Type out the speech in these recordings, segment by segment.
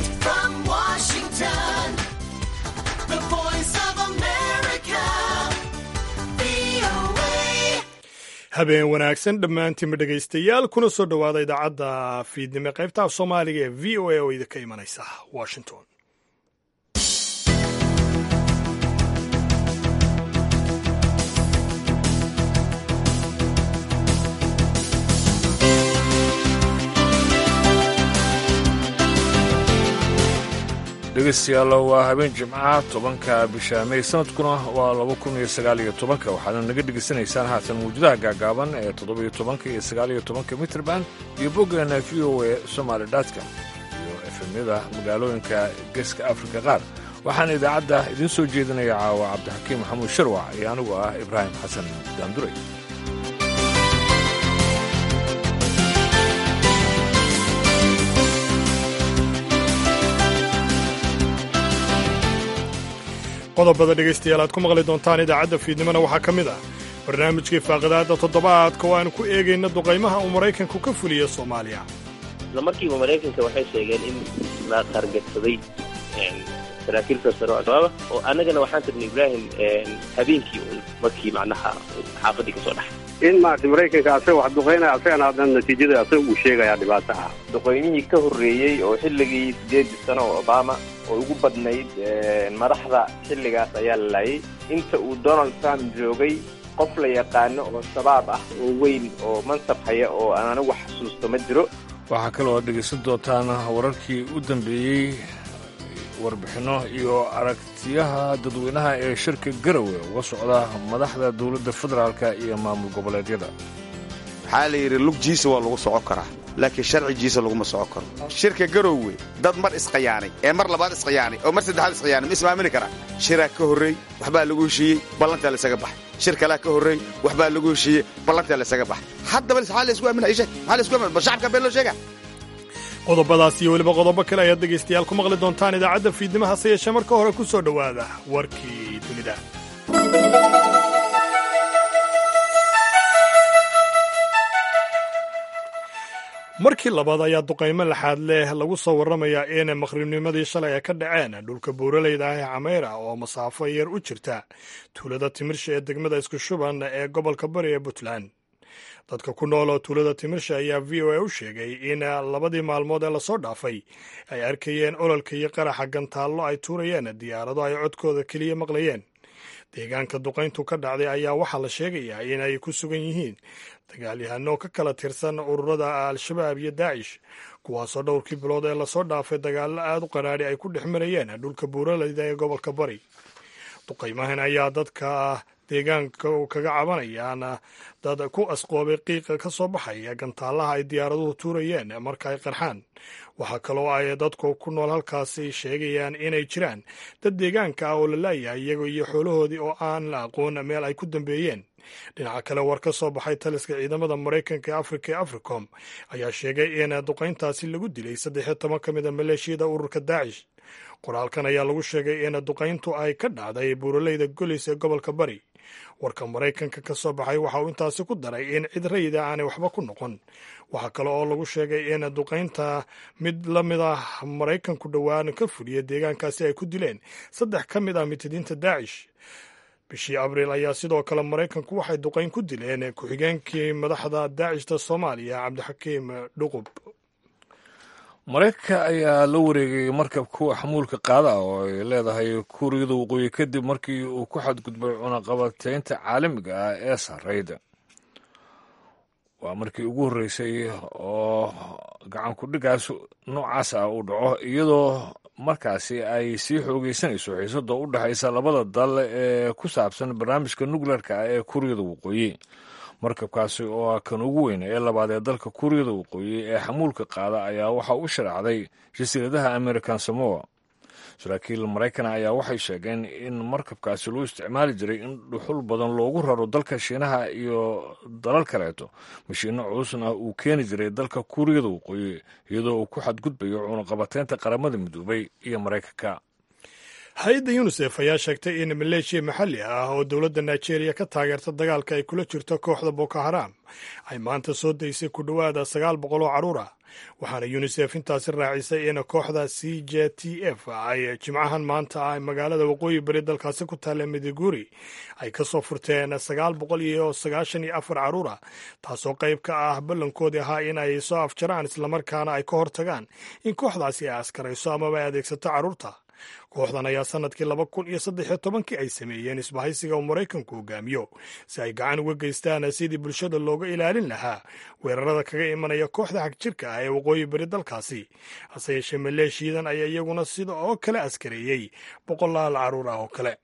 Direct from Washington, the voice of America, VOA. habeen wanaagsan dhammaantiinba dhegaystayaal kuna soo dhowaada idaacadda fiidnimo qaybta af soomaaliga ee v o a oo idinka imanaysa washington dhegeystayaal waa habeen jimcaha tobanka bisha may sanadkuna waa laba kun iyo sagaal iyo tobanka waxaadna naga dhegaysanaysaan haatan mawjadaha gaagaaban ee toddoba iyo tobanka iyo sagaal iyo tobanka mitrband iyo boggeena v o a somaali dotcom iyo efemyada magaalooyinka geeska afrika qaar waxaana idaacadda idiin soo jeedinaya caawa cabdixakiim maxamuud sharwac iyo anigu ah ibraahim xasan daanduray qodobada dhegaystayaal aad ku maqli doontaan idaacadda fiidnimona waxaa ka mid ah barnaamijkii faaqidaadda toddobaadka oo aanu ku eegayna duqaymaha uu maraykanku ka fuliya soomaaliya isla markiiba maraykanka waxay sheegeen in la targetsaday saraakiil sasaro al-shabaaba oo annagana waxaan tirnay ibraahim habeenkii un markii macnaha xaafadii kasoo dhaxay in maarata maraykanka asaga wax duqaynaya asagana haddana natiijada asaga uu sheegayaa dhibaato ah duqoymihii ka horreeyey oo xilligii siddeedii sano oo obama oo ugu badnayd madaxda xilligaas ayaa la laayay inta uu donald trump joogay qof la yaqaano oo shabaab ah oo weyn oo mansab haya oo aan anigu xasuusto ma jiro waxaa kaloo aad dhegaysan doontaan wararkii u dambeeyey warbixinno iyo aragtiyaha dadweynaha ee shirka garowe uga socda madaxda dowladda federaalka iyo maamul goboleedyada waxaa la yidhi lugjiisa waa lagu socon karaa laakiin sharcigiisa laguma socon karo shirka garoowe dad mar isqayaanay ee mar labaad isqayaanay oo mar saddexaad isqayaanay ma ismaamini karaa shiraa ka horreey waxbaa lagu heshiiyey ballantaa laysaga baxay shir kalaa ka horreey waxbaa lagu heshiiyey ballantaa laysaga baxay haddaba maxaa laysku aaminaya sheeg maxaa laysku aaminaya bal shacabka been loo sheegaa qodobadaas iyo weliba qodobo kale ayaad dhegaystayaal ku maqli doontaan idaacadda fiidnimo hase yeeshee marka hore ku soo dhowaada warkii dunida markii labaad ayaa duqaymo laxaad leh lagu soo warramayaa in maqribnimadii shalay ay ka dhaceen dhulka buuraleyda ah ee cameyra oo masaafo yar u jirta tuulada timirsha ee degmada isku shuban ee gobolka bari ee puntland dadka ku nool oo tuulada timirsha ayaa v o a u sheegay in labadii maalmood ee lasoo dhaafay ay arkayeen ololka iyo qaraxa gantaallo ay tuurayeen diyaarado ay codkooda keliya maqlayeen deegaanka duqayntu ka dhacday ayaa waxaa la sheegayaa in ay ku sugan yihiin dagaalyahano ka kala tirsan ururada al-shabaab iyo daacish kuwaasoo dhowrkii bilood ee lasoo dhaafay dagaallo aad u qaraadhi ay ku dhex marayeen dhulka buuraleyda ee gobolka bari duqaymahan ayaa dadka deegaanka kaga cabanayaan dad ku asqoobay qiiqa ka soo baxaya gantaalaha ay diyaaraduhu tuurayeen marka ay qarxaan waxaa kaloo ay dadku ku nool halkaasi sheegayaan inay jiraan dad deegaanka ah oo la laayahay iyago iyo xoolahoodii oo aan la aqoon meel ay ku dambeeyeen dhinaca kale war ka soo baxay taliska ciidamada maraykanka ee afrika ee africom ayaa sheegay in duqayntaasi lagu dilay saddexiyo toban ka mid a maleeshiyada ururka daacish qoraalkan ayaa lagu sheegay in duqayntu ay ka dhacday buuraleyda golis ee gobolka bari warka maraykanka ka soo baxay waxa uu intaasi ku daray in cid rayida aanay waxba ku noqon waxaa kale oo lagu sheegay in duqaynta mid la mid ah maraykanku dhowaan ka fuliya deegaankaasi ay ku dileen saddex ka mid ah mitidiinta daacish bishii abriil ayaa sidoo kale maraykanku waxay duqayn ku dileen ku-xigeenkii madaxda daacishta soomaaliya cabdixakiim dhuqub maraykanka ayaa la wareegay markab kuwa xamuulka qaada ah oo ay leedahay kuuriyada waqooyi kadib markii uu ku xadgudbay cunaqabateynta caalamiga ah ee sarrayda waa markii ugu horreysay oo gacan ku-dhigaas noocaas ah uu dhaco iyadoo markaasi ay sii xoogeysanayso xiisada u dhexaysa labada dal ee ku saabsan barnaamijka nukleerka ah ee kuuriyada waqooyi markabkaasi oo ah kan ugu weyn ee labaad ee dalka kuuriyada waqooyi ee xamuulka qaada ayaa waxa u sharacday jasiiradaha american samoa saraakiil maraykan ayaa waxay sheegeen in markabkaasi loo isticmaali jiray in dhuxul badan loogu raro dalka shiinaha iyo dalal kaleeto mashiino culusna uu keeni jiray dalka kuuriyada waqooyi iyadoo uu ku xadgudbayo cunaqabateynta qaramada midoobay iyo maraykanka hay-adda yunisef ayaa sheegtay in maleeshiya maxalli ah oo dowladda nigeria ka taageerta dagaalka ay kula jirto kooxda boko haram ay maanta soo daysay ku dhowaada sagaal boqol oo carruur ah waxaana yunisef intaasi raacisay in kooxda c j t f ay jimcahan maanta ah magaalada waqooyi bari dalkaasi ku taalla midiguri ay ka soo furteen sagaal boqol iyo sagaashan iyo afar carruur ah taasoo qayb ka ah ballankoodii ahaa in ay soo afjaraan islamarkaana ay ka hortagaan in kooxdaasi ay askarayso amaba ay adeegsato carruurta kooxdan ayaa sanadkii laba kun iyo saddex iyo tobankii ay sameeyeen isbahaysiga uu maraykanku hogaamiyo si ay gacan uga geystaan sidii bulshada looga ilaalin lahaa weerarada kaga imanaya kooxda xagjirka ah ee waqooyi bari dalkaasi hase yeeshee maleeshiyadan ayaa iyaguna sida oo kale askareeyey boqolaal carruur ah oo kale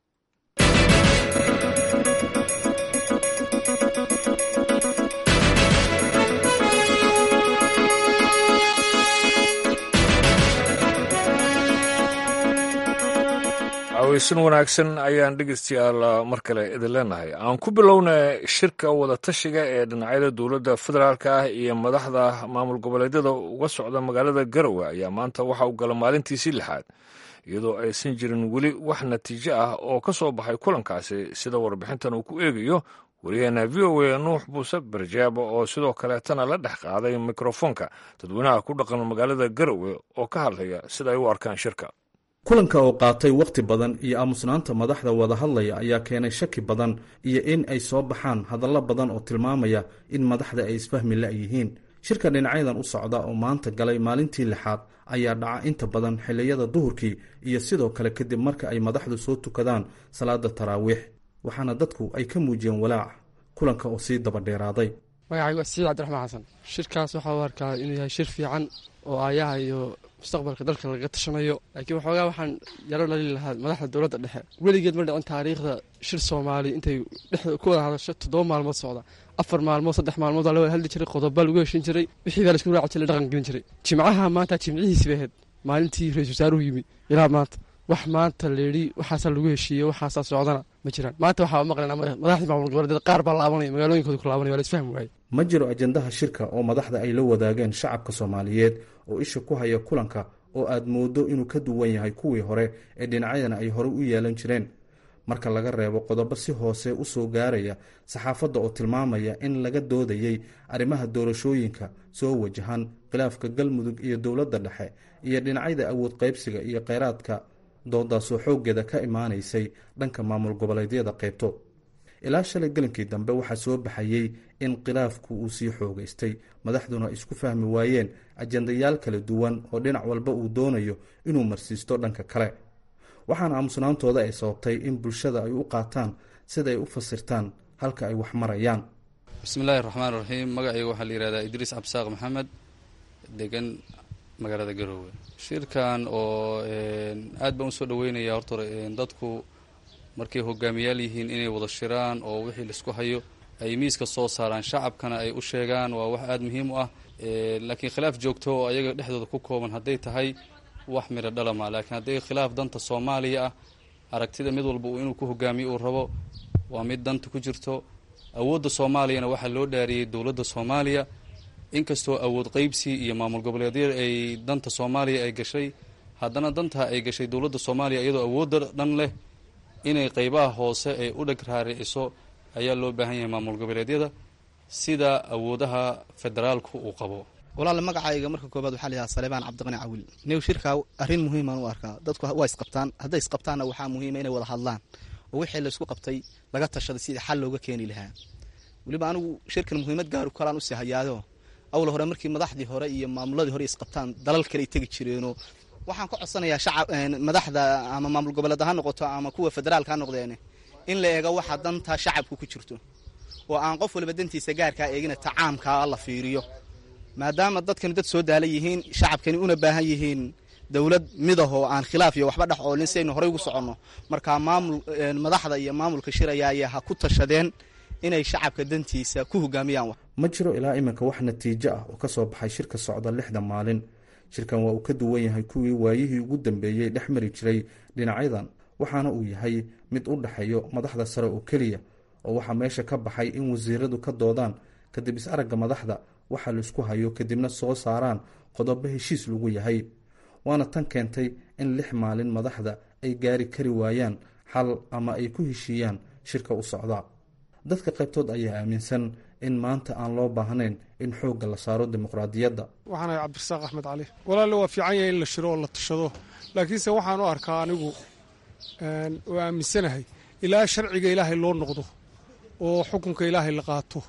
aweysan wanaagsan ayaan dhegeystayaal mar kale idin leenahay aan ku bilowna shirka wadatashiga ee dhinacyada dowladda federaalka ah iyo madaxda maamul goboleedyada uga socda magaalada garowe ayaa maanta waxa uu gala maalintiisii lixaad iyadoo aysan jirin weli wax natiijo ah oo ka soo baxay kulankaasi sida warbixintan uu ku eegayo wariyaheena v o a nuux buuse barjaabo oo sidoo kaleetana la dhex qaaday mikrofoonka dadweynaha ku dhaqan magaalada garowe oo ka hadlaya sida ay u arkaan shirka kulanka oo qaatay wakhti badan iyo aamusnaanta madaxda wada hadlaya ayaa keenay shaki badan iyo in ay soo baxaan hadallo badan oo tilmaamaya in madaxda ay isfahmi la'yihiin shirka dhinacyadan u socda oo maanta galay maalintii lixaad ayaa dhaca inta badan xilliyada duhurkii iyo sidoo kale kadib marka ay madaxdu soo tukadaan salaada taraawiix waxaana dadku ay ka muujiyeen walaac kulanka oo sii dabadheeraaday magacaygu waa siciid cabdiraxmaan xasan shirkaas waxaa u arkaa inuu yahay shir fiican oo aayaha iyo mustaqbalka dalka laga tashanayo laakiin waxoogaa waxaan yaro lali lahaa madaxda dowladda dhexe weligeed ma dhicin taariikhda shir soomaali intay dhexda ku wada hadasho toddoba maalmood socda afar maalmood saddex maalmood waa la wada hadli jiray qodobbaa lagu heshin jiray wixii baa laisku raaci jiray dhaqan gelin jiray jimcaha maanta jimcihiisi bay ahayd maalintii ra-isul wasaaruhu yimi ilaa maanta wax maanta layidhi waxaasaa lagu heshiiyey waxaasaa socdana ma jiraan maanta waxaa maqlana madaxdii maamul goboleedyada qaar baa laabanaya magaalooyinkooda ku laabanaya waa la isfahmi waaye ma jiro ajandaha shirka oo madaxda ay la wadaageen shacabka soomaaliyeed oo isha ku haya kulanka oo aad mooddo inuu ka duwan yahay kuwii hore ee dhinacyadana ay horey u yeelan jireen marka laga reebo qodobo si hoose u soo gaaraya saxaafadda oo tilmaamaya in laga doodayey arrimaha doorashooyinka soo wajahan khilaafka galmudug iyo dowladda dhexe iyo dhinacyada awood qaybsiga iyo kheyraadka doodaasoo xooggeeda ka imaanaysay dhanka maamul goboleedyada qaybto ilaa shalay gelinkii dambe waxaa soo baxayey in khilaafku uu sii xoogaystay madaxduna isku fahmi waayeen ajandayaal kala duwan oo dhinac walba uu doonayo inuu marsiisto dhanka kale waxaana aamusnaantooda ay sababtay in bulshada ay u qaataan siday u fasirtaan halka ay wax marayaan bismillahi raxmaan raxiim magacayga waxaa la yihahdaa idriis cabsaaq maxamed degan magaalada garoowe shirkan oo aad baan usoo dhaweynaya horta dadku markay hogaamiyaal yihiin inay wada shiraan oo wixii laisku hayo ay miiska soo saaraan shacabkana ay u sheegaan waa wax aada muhiim u ah laakiin khilaaf joogto oo ayaga dhexdooda ku kooban hadday tahay wax midho dhalama laakiin hadday khilaaf danta soomaaliya ah aragtida mid walba inuu ku hogaamiyo uu rabo waa mid danta ku jirto awoodda soomaaliyana waxaa loo dhaariyey dowladda soomaaliya inkastoo awood qeybsi iyo maamul goboleedyada ay danta soomaaliya ay gashay haddana dantaa ay gashay dowladda soomaaliya iyadoo awoodda dhan leh inay qeybaha hoose ay u dheg raariciso ayaa loo baahan yahay maamul goboleedyada sida awoodaha federaalku uu qabo walaale magacayga marka koobaad waxaa layahaa salebaan cabdiqani cawil new shirkaa arrin muhiimaan u arkaa dadku waa isqabtaan hadday isqabtaanna waxaa muhiima inay wada hadlaan oo wixii laysku qabtay laga tashaday sidii xal looga keeni lahaa weliba anigu shirkan muhiimad gaaru kalaan usii hayaayo awal hore markii madaxdii hore iyo maamuladii hore isqabtaan dalal kale ay tegi jireenoo waxaan ka codsanayaa shacab madaxda ama maamul goboleed ha noqoto ama kuwa federaalka ha noqdeen in la eego waxa danta shacabku ku jirto oo aan qof waliba dantiisa gaarkaa eegina ta caamkaa la fiiriyo maadaama dadkani dad soo daala yihiin shacabkani una baahan yihiin dowlad midahoo aan khilaaf iyo waxba dhex oolin si aynu horey ugu soconno markaa maamul madaxda iyo maamulka shiraya ha ku tashadeen inay shacabka dantiisa ku hogaamiyaan ma jiro ilaa iminka wax natiijo ah oo ka soo baxay shirka socda lixda maalin shirkan waa uu ka duwan yahay kuwii waayihii ugu dambeeyey dhex mari jiray dhinacyadan waxaana uu yahay mid u dhexeeyo madaxda sare oo keliya oo waxaa meesha ka baxay in wasiiradu ka doodaan kadib is-aragga madaxda waxa laisku hayo kadibna soo saaraan qodobo heshiis lagu yahay waana tan keentay in lix maalin madaxda ay gaari kari waayaan xal ama ay ku heshiiyaan shirka u socda dadka qaybtood ayaa aaminsan in maanta aan loo baahnayn in xoogga la saaro dimuqraadiyadda waxaan ahay cabdirasaaq axmed cali walaalle waa fiican yahay in la shiro oo la tashado laakiinse waxaan u arkaa anigu oo aaminsanahay ilaa sharciga ilaahay loo noqdo oo xukunka ilaahay la qaato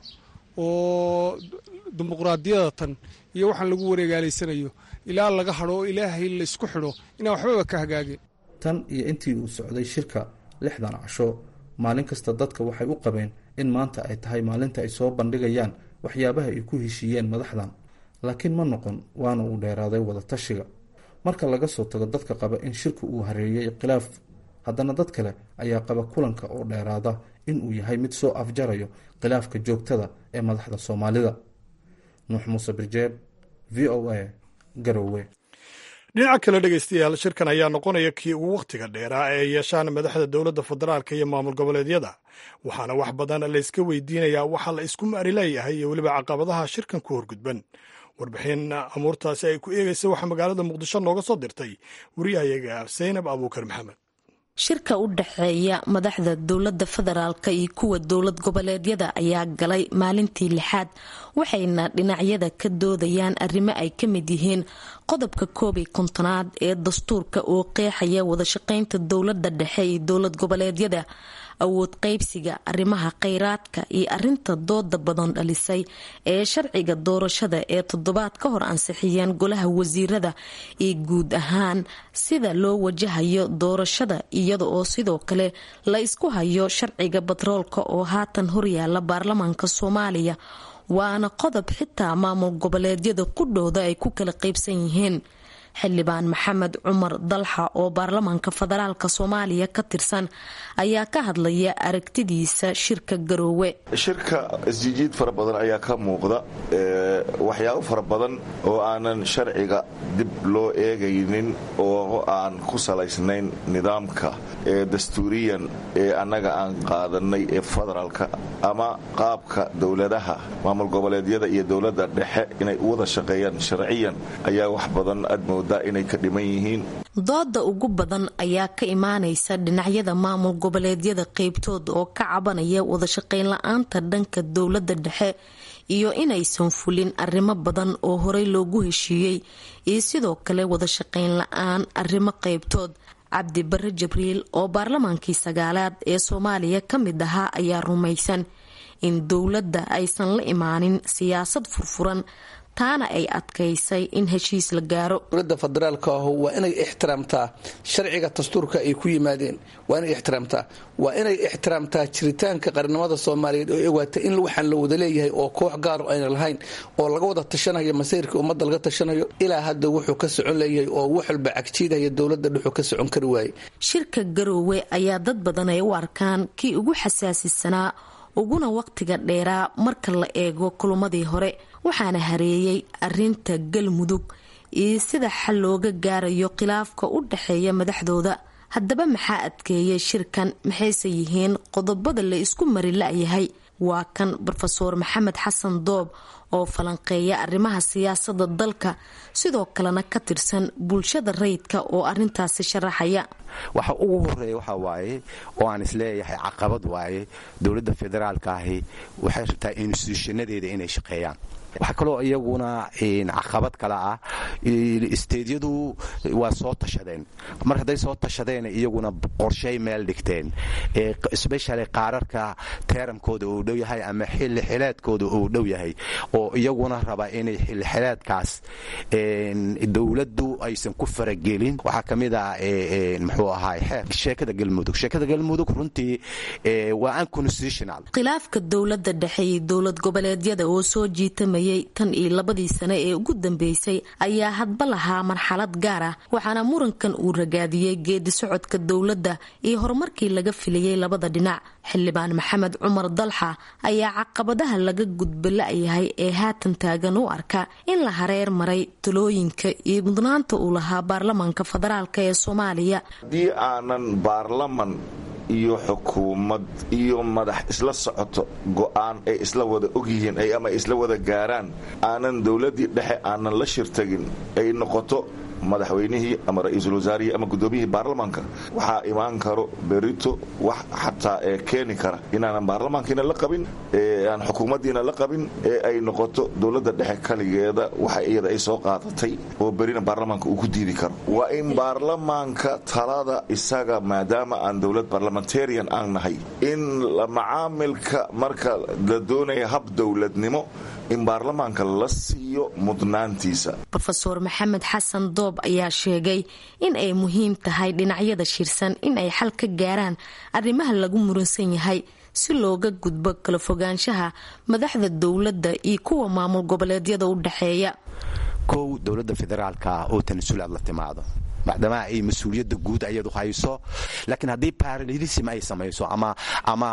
oo dimuqraadiyada tan iyo waxaan lagu wareegaalaysanayo ilaa laga hadho oo ilaahay laysku xidho inaan waxbaba ka hagaagin tan iyo intii uu socday shirka lixdan casho maalin kasta dadka waxay u qabeen in maanta ay tahay maalinta ay soo bandhigayaan waxyaabaha ay ku heshiiyeen madaxdan laakiin ma noqon waana uu dheeraaday wada tashiga marka laga soo tago dadka qaba in shirka uu hareeyey khilaaf haddana dad kale ayaa qaba kulanka oo dheeraada inuu yahay mid soo afjarayo khilaafka joogtada ee madaxda soomaalida nuux muuse birjeeb v o a garowe dhinaca kale dhegaystayaal shirkan ayaa noqonaya kii ugu wakhtiga dheeraa ee ay yeeshaan madaxda dowladda federaalka iyo maamul goboleedyada waxaana wax badan layska weydiinayaa waxa la isku mari leeyahay iyo weliba caqabadaha shirkan ku horgudban warbixin amuurtaasi ay ku eegaysa waxaa magaalada muqdisho nooga soo dirtay wariyahayaga saynab abuukar maxamed shirka u dhexeeya madaxda dowladda federaalka iyo kuwa dowlad goboleedyada ayaa galay maalintii lixaad waxayna dhinacyada ka doodayaan arrimo ay ka mid yihiin qodobka koob iyo kontonaad ee dastuurka oo qeexaya wadashaqeynta dowladda dhexe iyo dowlad goboleedyada awood qaybsiga arrimaha kheyraadka iyo arinta dooda badan dhalisay ee sharciga doorashada ee toddobaad ka hor ansixiyeen golaha wasiirada iyo guud ahaan sida loo wajahayo doorashada iyada oo sidoo kale la isku hayo sharciga batroolka oo haatan horyaala baarlamaanka soomaaliya waana qodob xitaa maamul goboleedyada qudhooda ay ku kala qaybsan yihiin xildhibaan maxamed cumar dalxa oo baarlamaanka federaalk soomaaliya ka tirsan ayaa ka hadlaya aragtidiisa shirka garoowe shirka isjijiid fara badan ayaa ka muuqda waxyaabo fara badan oo aanan sharciga dib loo eegaynin oo aan ku salaysnayn nidaamka ee dastuuriyan ee annaga aan qaadanay ee federaalka ama qaabka dowladaha maamul goboleedyada iyo dowladda dhexe inay u wada shaqeeyaan sharciyan ayaa wax badan aad moodaa inay ka dhiman yihiin dooda ugu badan ayaa ka imaanaysa dhinacyada maamul goboleedyada qeybtood oo ka cabanaya wadashaqeyn la-aanta dhanka dowladda dhexe iyo inaysan fulin arrimo badan oo horey loogu heshiiyey iyo sidoo kale wadashaqeyn la-aan arrimo qeybtood cabdi bare jibriil oo baarlamaankii sagaalaad ee soomaaliya ka mid ahaa ayaa rumaysan in dowladda aysan la imaanin siyaasad furfuran taana ay adkaysay in heshiis la gaaro dowladda federaalka ahu waa inay ixtiraamtaa sharciga dastuurka ay ku yimaadeen waa inay ixtiraamtaa waa inay ixtiraamtaa jiritaanka qarnimada soomaaliyeed oo ewaata in waxaan la wada leeyahay oo koox gaaro ayna lahayn oo laga wada tashanayo masayrka ummadda laga tashanayo ilaa hadda wuxuu ka socon leeyahay oo wax walba cagjiidaya dowladda dhuxuu ka socon kari waaye shirka garoowe ayaa dad badan ay u arkaan kii ugu xasaasisanaa uguna waqtiga dheeraa marka la eego kulumadii hore waxaana hareeyay arinta galmudug iyo sida xal looga gaarayo khilaafka u dhexeeya madaxdooda haddaba maxaa adkeeyay shirkan maxayse yihiin qodobada la isku mari la-yahay waa kan rofeor maxamed xasan doob oo falanqeeya arrimaha siyaasada dalka sidoo kalena ka tirsan bulshada rayidka oo arintaasi sharaxaya waxa ugu horeeya waxa waaye oo aan isleeyahay caqabad waaye dowladda federaalka ahi waxay rabtaa instituushanadeeda inay shaqeeyaan waxaa kaloo iyaguna caqabad kale ah isteedyadu waa soo tashadeen mar hadday soo tashadeen iyaguna qorshay meel dhigteen sbeshali qaararka teeramkooda uu dhow yahay ama xilli xileedkooda uu dhow yahay oo iyaguna raba inay xilli xileedkaas dowladdu aysan ku faragelin waxaa ka mid ah muxuu ahaay xeer sheekada galmudug sheekada galmudug runtii waa unconstitutional khilaafka dowladda dhexe iyo dowlad goboleedyada oo soo jiitamayay tan iyo labadii sane ee ugu dambeysay ayaa hadba lahaa marxalad gaar ah waxaana murankan uu ragaadiyey geedi socodka dowladda iyo horumarkii laga filayay labada dhinac xildhibaan maxamed cumar dalxa ayaa caqabadaha laga gudba la-yahay ee haatan taagan u arka in la hareer maray talooyinka iyo mudnaanta uu lahaa baarlamaanka federaalk ee soomaaliya haddii aanan baarlaman iyo xukuumad iyo madax isla socoto go'aan ay isla wada ogyihiin ama isla wada gaaraan aanan dowladdii dhexe aanan la shirtagin ay noqoto madaxweynihii ama ra-iisul wasaarihii ama guddoomiyihii baarlamaanka waxaa imaan karo berito wax xataa ee keeni kara inaanan baarlamaankiina la qabin aan xukuumaddiina la qabin ee ay noqoto dowladda dhexe kaligeeda waxa iyada ay soo qaadatay oo berina baarlamaanka uu ku diidi karo waa in baarlamaanka talada isaga maadaama aan dowlad barlamentarian aan nahay in macaamilka marka la doonaya hab dowladnimo in baarlamaanka la siiyo mudnaantiisa rofeor maxamed xasan doob ayaa sheegay in ay muhiim tahay dhinacyada shirsan in ay xal ka gaaraan arrimaha lagu muransan yahay si looga gudbo kala fogaanshaha madaxda dowladda iyo kuwa maamul goboleedyada u dhexeeya kow dowladda federaalka oo tanasulaad la timaado maadaama ay mas-uuliyadda guud ayadu hayso laakiin haddii paralelism ay samayso ama ama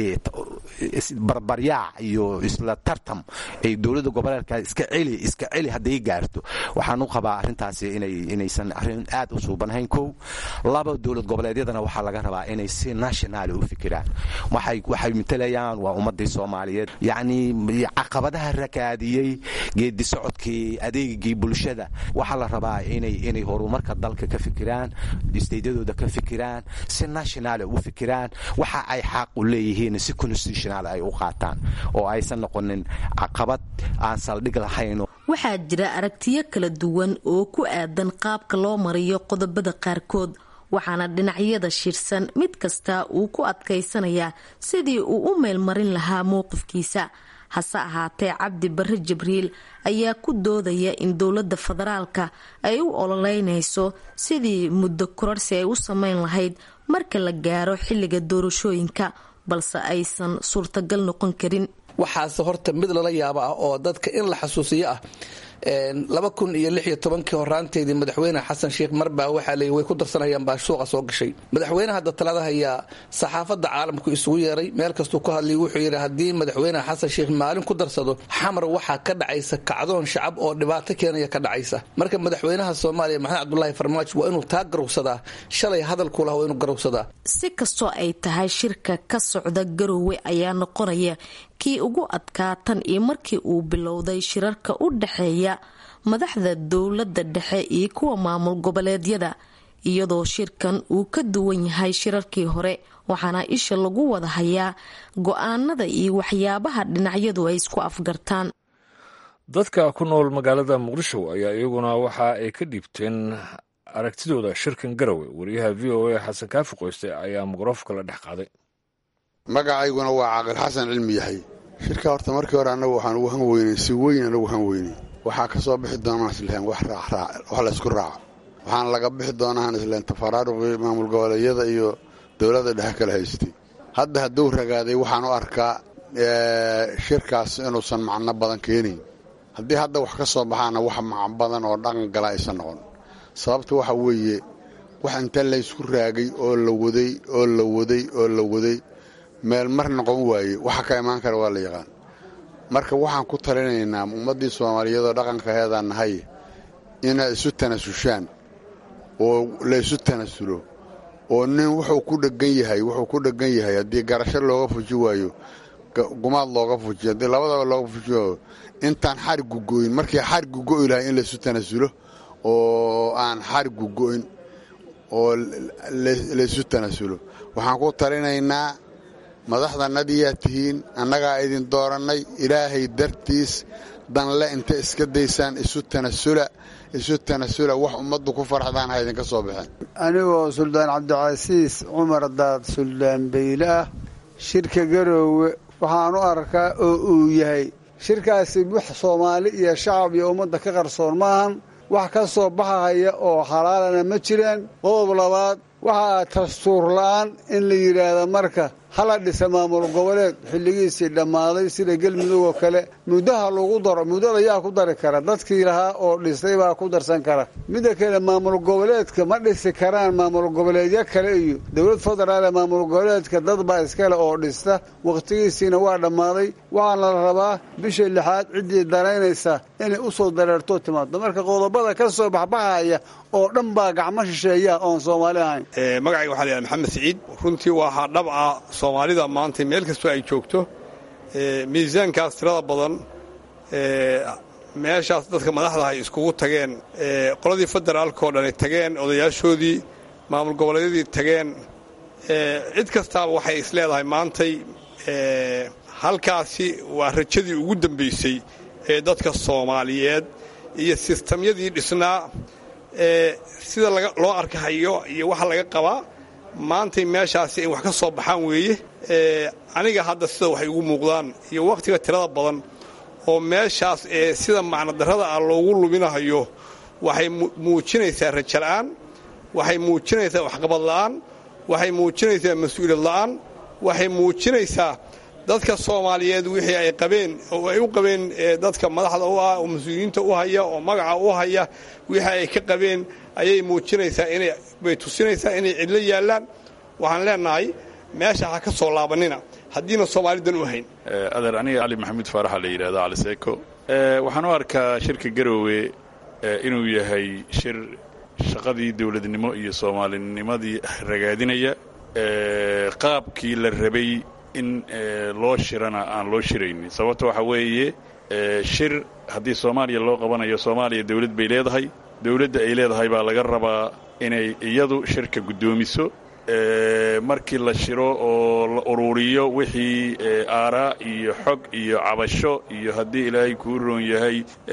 barbaryaac iyo isla tartam ay dowladda goboleedka iska celi iska celi hadday gaarto waxaan u qabaa arrintaasi inay inaysan arrin aad u suubanahayn kow laba dowlad goboleedyadana waxaa laga rabaa inay si nationaali u fikiraan waxay waxay matalayaan waa ummadii soomaaliyeed yacni caqabadaha rakaadiyey geedi socodkii adeegii bulshada waxaa la rabaa inay inay horumarka dalka ka fikiraan isteydyadooda ka fikiraan si nationaal u fikiraan waxa ay xaq u leeyihiin si constitutional ay u qaataan oo aysan noqonin caqabad aan saldhig lahayn waxaa jira aragtiyo kala duwan oo ku aadan qaabka loo mariyo qodobada qaarkood waxaana dhinacyada shirsan mid kasta uu ku adkaysanayaa sidii uu u meelmarin lahaa mowqifkiisa hase ahaatee cabdi barre jibriil ayaa ku doodaya in dowladda federaalka ay u ololeynayso sidii muddo kororsi ay u sameyn lahayd marka la gaaro xilliga doorashooyinka balse aysan suurtagal noqon karin waxaase horta mid lala yaabo ah oo dadka in la xasuusiyo ah laba kun iyo lix iyo tobankii horaanteedii madaxweyne xasan sheikh marbaa waxaa leey way ku darsanayaan baa suuqa soo gashay madaxweyne hadda talada hayaa saxaafadda caalamku isugu yeeray meel kastuu ka hadlay wuxuu yidhi haddii madaxweyne xasan sheikh maalin ku darsado xamar waxaa ka dhacaysa kacdoon shacab oo dhibaato keenaya ka dhacaysa marka madaxweynaha soomaaliya maxamed cabdulaahi farmaajo waa inuu taa garowsadaa shalay hadalkuu laha waa inuu garowsadaa si kastoo ay tahay shirka ka socda garowe ayaa noqonaya kii ugu adkaa tan iyo markii uu bilowday shirarka u dhexeeya madaxda dowladda dhexe iyo kuwa maamul goboleedyada iyadoo shirkan uu ka duwan yahay shirarkii hore waxaana isha lagu wada hayaa go-aanada iyo waxyaabaha dhinacyadu ay isku afgartaan dadka ku nool magaalada muqdisho ayaa iyaguna waxa ay ka dhiibteen aragtidooda shirkan garowe wariyaha v o a xasan kaafi qoyste ayaa mikrofka la dhex qaaday magacayguna waa caaqil xasan cilmi yahay shirka horta markii hore annagu waxaan ugu han weynay si weyn anagu han weynay waxaa ka soo bixi doonaan islahen wax raacraac wax laysku raaco waxaana laga bixi doonaan islahen tafaraaruqii maamul goboleedyada iyo dowladda dhexe kala haystay hadda hadduu ragaaday waxaan u arkaa shirkaas inuusan macno badan keenayn haddii hadda wax ka soo baxaana wax macno badan oo dhaqan gala aysan noqon sababta waxa weeye wax inta laysku raagay oo la waday oo la waday oo la waday meel mar noqon waaye waxa ka imaan kara waa la yaqaan marka waxaan ku talinaynaa ummaddii soomaaliyeedoo dhaqankaheedaan nahay inaad isu tanasushaan oo laysu tanasulo oo nin wuxuu ku dhegan yahay wuxuu ku dhegan yahay haddii garasho looga fuji waayo gumaad looga fujiyo haddii labadaba looga fuji waayo intaan xarigu go'in markii xarigu go'i lahay in laysu tanasulo oo aan xarigu go'in oo laysu tanasulo waxaan ku talinaynaa madaxdanadiyaa tihiin annagaa idin doorannay ilaahay dartiis danle inta iska daysaan isu tanasula isu tanasula wax ummaddu ku farxdaan ha idinka soo baxeen anigoo suldaan cabdicasiis cumar daad suldaan bayle ah shirka garoowe waxaan u arkaa oo uu yahay shirkaasi wax soomaali iyo shacab iyo ummadda ka qarsoon maahan wax ka soo baxahaya oo xalaalana ma jiraan qodob labaad waxaa dastuur la'aan in la yidhaahda marka hala dhisa maamul goboleed xilligiisii dhammaaday sida gelmudug oo kale muddaha lagu daro muddada yaa ku dari kara dadkii lahaa oo dhisay baa ku darsan kara midda kale maamul goboleedka ma dhisi karaan maamul goboleedyo kale iyo dowlad federaale maamul goboleedka dad baa iskale oo dhista wakhtigiisiina waa dhammaaday waxaana la rabaa bisha lixaad ciddii daraynaysa inay u soo dareerto timaado marka qodobada ka soo baxbaxaya oo dhan baa gacmo shisheeya oon soomaali ahayn magacayga waxaa layahay maxamed siciid runtii waa hadhabca soomaalida maanta meel kastoo ay joogto miisaankaas tirada badan meeshaas dadka madaxda ay iskugu tageen qoladii federaalka oo dhan ay tageen odayaashoodii maamul goboleedyadii tageen cid kastaaba waxay is leedahay maantay halkaasi waa rajadii ugu dambaysay ee dadka soomaaliyeed iyo sistamyadii dhisnaa sida loo arkahayo iyo waxa laga qabaa maantay meeshaasi in wax ka soo baxaan weeye aniga hadda sida waxay ugu muuqdaan iyo wakhtiga tirada badan oo meeshaas ee sida macnodarrada ah loogu luminahayo waxay muujinaysaa rajala'aan waxay muujinaysaa waxqabad la'aan waxay muujinaysaa mas-uuliyad la'aan waxay muujinaysaa dadka soomaaliyeed wixii ay qabeen oo ay u qabeen dadka madaxda u ah oo mas-uuliyiinta u haya oo magaca u haya wixii ay ka qabeen ayay muujinaysaa inay bay tusinaysaa inay cidlo yaallaan waxaan leenahay meesha ha ka soo laabanina haddiina soomaalidan u hayn adeer aniga cali maxamuud faaraxa la yidhahda cali seeko waxaan u arkaa shirka garoowe inuu yahay shir shaqadii dowladnimo iyo soomaalinimadii ragaadinaya qaabkii la rabay in loo shirana aan loo shiraynin sababta waxaa weeye shir haddii soomaaliya loo qabanayo soomaaliya dawlad bay leedahay dawladda ay leedahay baa laga rabaa inay iyadu shirka guddoomiso markii la shiro oo la ururiyo wixii aaraa iyo xog iyo cabasho iyo haddii ilaahay kuu roon yahay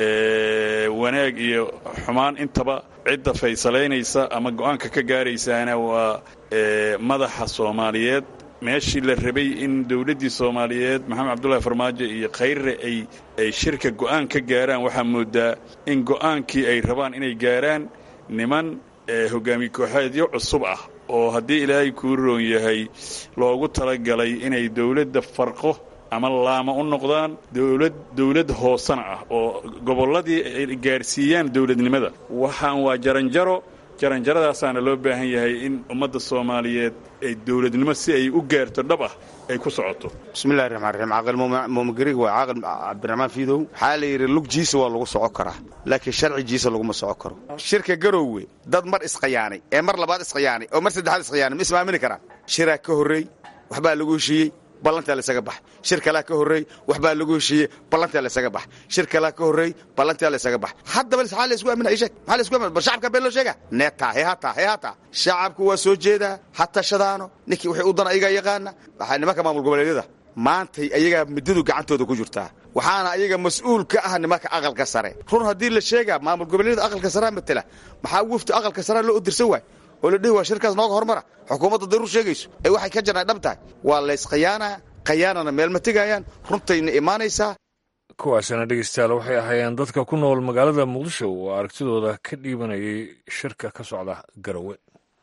wanaag iyo xumaan intaba cidda faysalaynaysa ama go'aanka ka gaaraysaana waa madaxa soomaaliyeed meeshii la rabay in dawladdii soomaaliyeed maxamed cabdullahi farmaajo iyo khayre ay ay shirka go'aan ka gaaraan waxaa moodaa in go'aankii ay rabaan inay gaaraan niman hogaamiye kooxeedyo cusub ah oo haddii ilaahay kuu roon yahay loogu talagalay inay dawladda farqo ama laama u noqdaan dawlad dawlad hoosana ah oo gobolladii ay gaarsiiyaan dawladnimada waxaan waa jaranjaro jaranjaradaasaana loo baahan yahay in ummadda soomaaliyeed ay dawladnimo si ay u gaarto dhab ah ay ku socoto bismillahi raxmaan raxiim caaqil muumigarig waa caaqil cabdiraxmaan fiidow waxaa la yidhi lugjiisa waa lagu soco karaa laakiin sharcigiisa laguma soco karo shirka garoowe dad mar isqayaanay ee mar labaad isqayaanay oo mar saddexaad isqayaanay ma ismaamini karaan shiraa ka horreey waxbaa lagu heshiiyey ballantaa laysaga bax shir kalaa ka horreey waxbaa lagu heshiiyey ballantaa laysaga bax shir kalaa ka horreey ballantaa laysaga bax haddaba maxaa laysku aaminaa ii sheeg maxaa laysku aaminaa bal shacabka been loo sheega neetaa hee hataa hee hataa shacabku waa soo jeedaa ha tashadaano ninkii wixii u dan ayagaa yaqaana waxaa nimanka maamul goboleedyada maantay ayagaa middadu gacantooda ku jirtaa waxaana ayaga mas-uul ka ah nimanka aqalka sare run haddii la sheegaa maamul goboleedyada aqalka sarea matela maxaa wufti aqalka sarea loo odirsan waay oo la dhihi waa shirkaas nooga hormara xukuumadda daruur sheegayso ee waxay ka jarnay dhab tahay waa layskhayaanaa khayaanana meel ma tegayaan runtayna imaanaysaa kuwaasina dhegeystayaal waxay ahaayeen dadka ku nool magaalada muqdisho oo aragtidooda ka dhiibanayay shirka ka socda garowe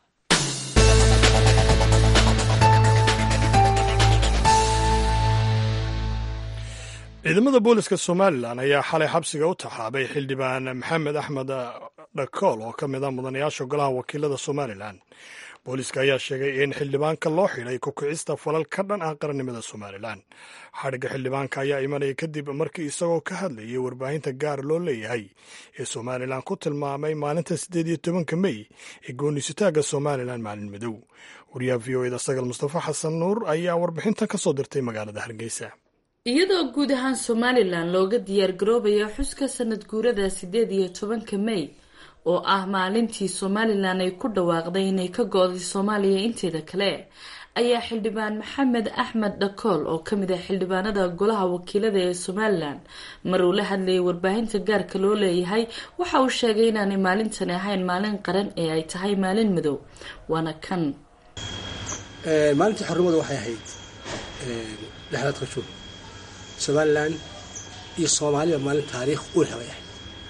ciidamada booliska somalilan ayaa xalay xabsiga u taxaabay xildhibaan maxamed axmed dhakool oo ka mid a mudanayaasha golaha wakiilada somalilan booliska ayaa sheegay in xildhibaanka loo xidhay ku-kicista falal ka dhan ah qarannimada somalilan xadhigga xildhibaanka ayaa imanaya kadib markii isagoo ka hadlayay warbaahinta gaar loo leeyahay ee somalilan ku tilmaamay maalinta siddeed iyo tobanka mey ee gooniisutaagga somalilan maalin madow wariyaha v o eda sagal mustafa xasan nuur ayaa warbixintan ka soo dirtay magaalada hargeysa iyadoo guud ahaan somalilan looga diyaargaroobayo xuska sanad guurada siddeed iyo tobanka mey oo ah maalintii somalilan ay ku dhawaaqday inay ka go-day soomaaliya inteeda kale ayaa xildhibaan maxamed axmed dhakool oo kamid ah xildhibaanada golaha wakiilada ee somalilan mar uu la hadlayay warbaahinta gaarka loo leeyahay waxa uu sheegay inaanay maalintani ahayn maalin qaran ee ay tahay maalin madow waana kan maalintii xornimadu waxay ahayd lixdaadka juun somalilan iyo soomaaliya maalin taariikh u leh bay ahayd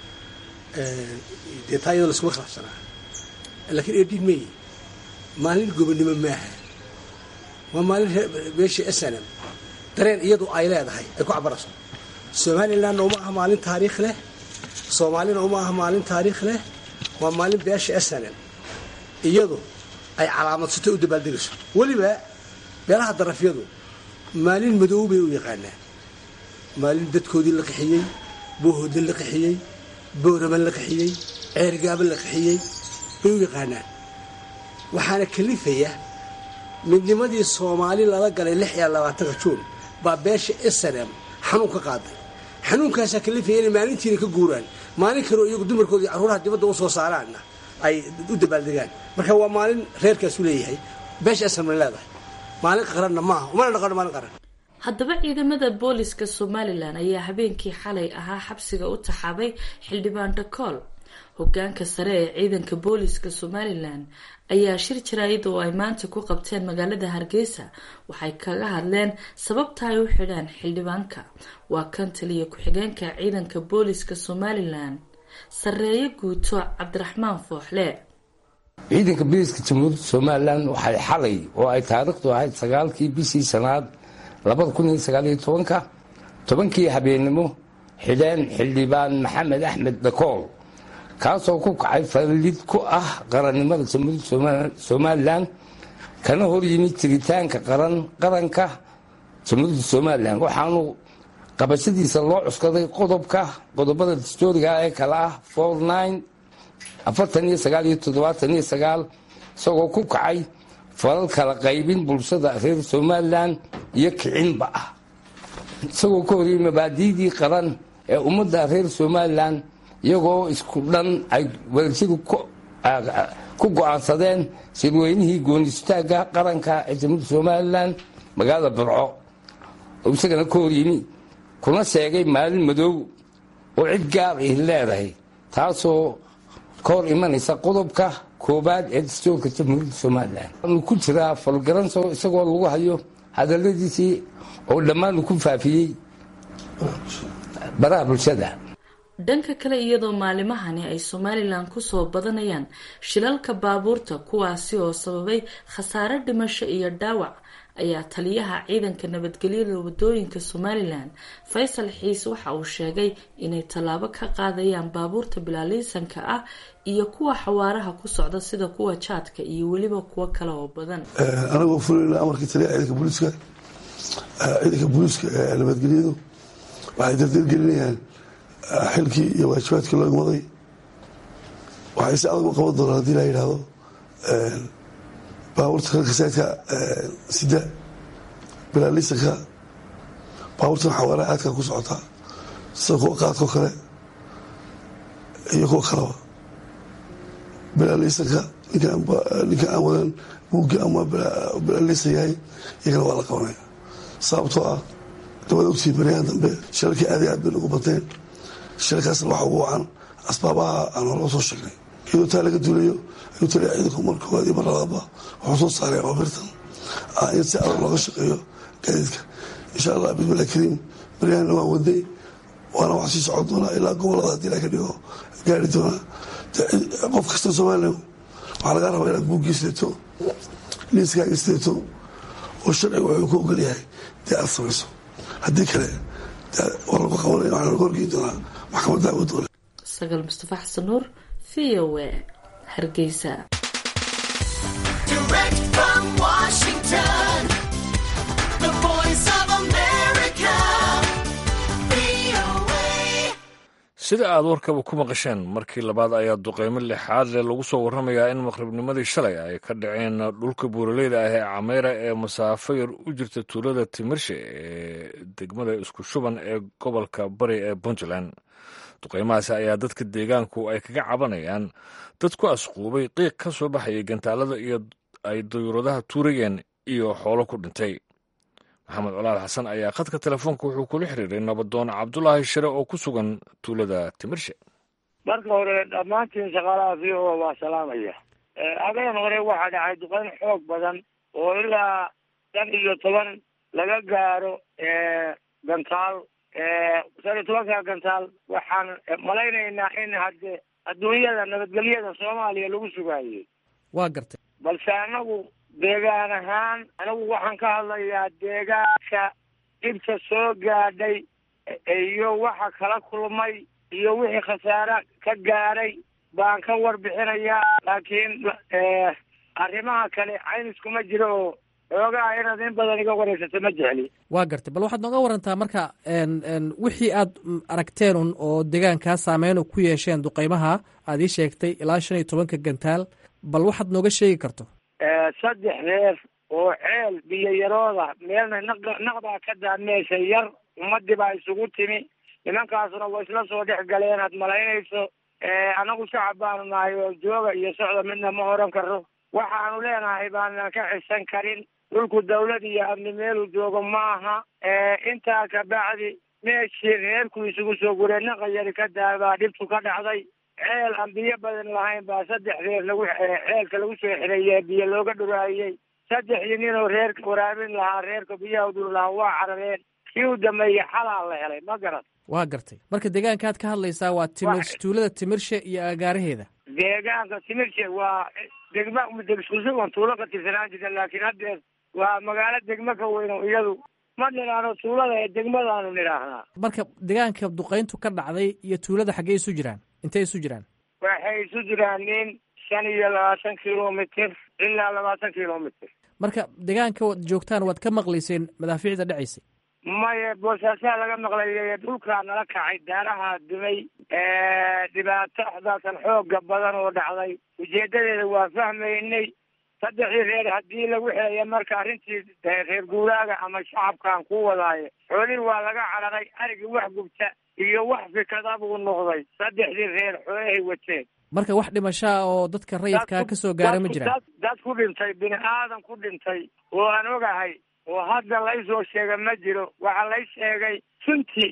dee taa iyadoo laskuma khilaafsanaa laakiin edin mey maalin gobonimo maaha waa maalin meeshii snm dareen iyadu ay leedahay ay ku cabarayso somalilanna uma aha maalin taariikh leh soomaalina uma aha maalin taariikh leh waa maalin beesha snm iyadu ay calaamadsato u dabaaldegayso weliba beelaha darafyadu maalin madow bay u yaqaanaan maalin dadkoodii la qixiyey boohoodin la qixiyey booraman la qixiyey ceergaaban la qixiyey bay u yaqaanaan waxaana kalifaya midnimadii soomaali lala galay lix iyo labaatanka juun baa beesha snm xanuun ka qaaday xanuunkaasaa kalifaya inay maalintiina ka guuraan maalin kaleo iyagu dumarkooda iyo carruuraha dibadda u soo saaraanna ay u dabaaldegaan marka waa maalin reerkaasu leeyahay beesha asalmana leedahay maalin qaranna maaha umana dhaqano maalin qaran haddaba ciidamada booliska somalilan ayaa habeenkii xalay ahaa xabsiga u taxaabay xildhibaan dhakool hogaanka sare ee ciidanka booliska somalilan ayaa shir jaraayid oo ay maanta ku qabteen magaalada hargeysa waxay kaga hadleen sababta ay u xidhaan xildhibaanka waa kan taliya ku-xigeenka ciidanka booliska somalilan sareeye guuto cabdiraxmaan fooxle ciidanka booliska jamhuuriyadda somalilan waxay xalay oo ay taariikhdu ahayd sagaalkii bishii sanaad labada kun iyo sagaaliyo tobanka tobankii habeennimo xidheen xildhibaan maxamed axmed dhakool kaasoo ku kacay fallid ku ah qarannimada jamhuuriyadda somalilan kana hor yimid jiritaanka qaranka jamhuuriyadda somalilan waxaanu qabashadiisa loo cuskaday qodobka qodobada dastooriga ee kale ah afartan iyo sagaal iyo toddobaatan iyo sagaal isagoo ku kacay falal kala qaybin bulshada reer somalilan iyo kicinba ah isagoo ka horiyey mabaadiidii qaran ee ummadda reer somalilan iyagoo isku dhan ay wadajadu ku go-aansadeen shirweynihii goonistaagga qaranka ee jamhuuriyadda somalilan magaalada burco oo isagana ka horyimi kuna sheegay maalin madoow oo cid gaar ih leedahay taasoo ka hor imanaysa qodobka koobaad ee dastoorka jamhuuriyadda somalilan waanu ku jiraa falgaranso isagoo lagu hayo hadaladiisii oo dhammaanu ku faafiyey baraha bulshada dhanka kale iyadoo maalimahani ay somalilan kusoo badanayaan shilalka baabuurta kuwaasi oo sababay khasaare dhimasho iyo dhaawac ayaa taliyaha ciidanka nabadgelyada wadooyinka somalilan faysal xiis waxa uu sheegay inay tallaabo ka qaadayaan baabuurta bilaaliisanka ah iyo kuwa xawaaraha ku socda sida kuwa jaadka iyo weliba kuwo kale oo badan anagoo fulayna amarkii taliyaha ciidanka booliiska ciidanka booliiska ee nabadgelyadu waxay dardargelinayaan xilkii iyo waajibaadkii loo imaday waxay si adag u qaban doonaan hadii la yidhaahdo baabuurta kalkasaadka sida bilaalisanka baabuurtan xawaaraha aadka ku socotaa sida kuwa qaadkao kale iyo kuwa kaleba bilaalisanka ninka aan wadan buugga ama bilaalisan yahay iyagana waa la qabanaya sababtoo ah dabada ogtii baryahan dambe shilalkii aad iyo aad bay nagu bateen shilalkaasna waxa ugu wacan asbaabaha aan horoo soo sheegnay iyadoo taa laga duulayo ayuu taliya ciidanku mar koowaad iyo mar labaadba wuxuu soo saaray abaabirtan in si adag looga shaqeeyo gaadiidka insha allah bismillahi kariim baryahanna waan waday waana wax sii socon doonaa ilaa gobolada haddii la ka dhigo gaari doonaa qof kasta somalilan waxaa lagaa rabaa inaad buugii sideeto liiskaaga sideeto oo sharciga wuxuu ku ogol yahay dee aad samayso haddii kale waa lagu qabanaya waxaa lagu horgeyn doonaa maxkamadda awoodoola sagaal mustafa xasan nuur v o a hargeysa sida aad warkaba ku maqasheen markii labaad ayaa duqeymo lixaad leh lagu soo warramayaa in maqribnimadii shalay ay ka dhaceen dhulka buuraleyda ah ee cameyra ee masaafo yar u jirta tuulada timirshe ee degmada isku shuban ee gobolka bari ee puntland duqeymahaasi ayaa dadka deegaanku ay kaga cabanayaan dad ku asquubay qiiq ka soo baxayay gantaalada iyo ay dayuuradaha tuurayeen iyo xoolo ku dhintay maxamed colaal xasan ayaa khadka telefoonka wuxuu kula xiriiray nabadoon cabdulaahi shire oo ku sugan tuulada timirshe marka hore dhammaantiin shaqaalaha v o waa salaamaya adan hore waxaa dhacay duqeyn xoog badan oo ilaa shan iyo toban laga gaaro gantaal shan iyo tobanka gantaal waxaan malaynaynaa in hadde adduunyada nabadgelyada soomaaliya lagu sugaayey waa gartay balse anagu deegaan ahaan anigu waxaan ka hadlayaa deegaanka dhibta soo gaadhay iyo waxa kala kulmay iyo wixii khasaare ka gaadhay baan ka warbixinayaa laakiin arrimaha kale cayniskuma jiro oo xoogaa inaad in badan iga wareysato ma jecli waa gartay bal waxaad nooga warantaa marka wixii aad aragteen un oo deegaankaa saameyn ku yeesheen duqeymaha aad ii sheegtay ilaa shan iyo tobanka gantaal bal waxaad nooga sheegi karto saddex reer oo ceel biyo yarooda meelna naq naqbaa ka daa meesha yar ummadii baa isugu timi nimankaasuna way isla soo dhex galeen aad malaynayso annagu shacab baanu nahay oo jooga iyo socda midna ma oran karo waxaanu leenahay baanan ka xisan karin dhulku dawlad iyo amni meeluu joogo ma aha intaa kabacdi meeshii reerku isugu soo guree naqayari ka daabaa dhibtu ka dhacday ceel aan biyo badan lahayn baa saddex reer lagu ceelka lagu soo xireeyey biyo looga dhuraayey saddexdii ninoo reerka waraabin lahaa reerka biyaha udul lahaa waa carareen kii u dambeeyey xalaa la helay ma garan waa gartay marka deegaankaad ka hadlaysaa waa timir tuulada timirshe iyo agaaraheeda deegaanka timirshe waa degma degsusugan tuulo ka tirsanaan jirta laakiin haddeer waa magaalo degmo ka weyn oo iyadu ma nidhaahno tuulada ee degmadaanu nidhaahnaa marka deegaanka duqayntu ka dhacday iyo tuulada xaggee isu jiraan intay isu jiraan waxay isu jiraan nin shan iyo labaatan kilomitr ilaa labaatan kilomitr marka deegaanka waad joogtaan waad ka maqlayseen madaafiicda dhacaysay maya boosaasaa laga maqlayay dhulkaa nala kacay daaraha dumay dhibaatadaatan xooga badan oo dhacday ujeedadeeda waa fahmaynay saddexdii reer haddii lagu xelaya marka arrintii reer guuraaga ama shacabkaan ku wadaayo xoolihii waa laga cararay arigii wax gubta iyo wax fikada buu noqday saddexdii reer xoolahay wateen marka wax dhimashaa oo dadka rayidkaa ka soo gaara ma jiraan dad ku dhintay bini aadan ku dhintay oo aan ogahay oo hadda laysoo sheega ma jiro waxaa lay sheegay suntii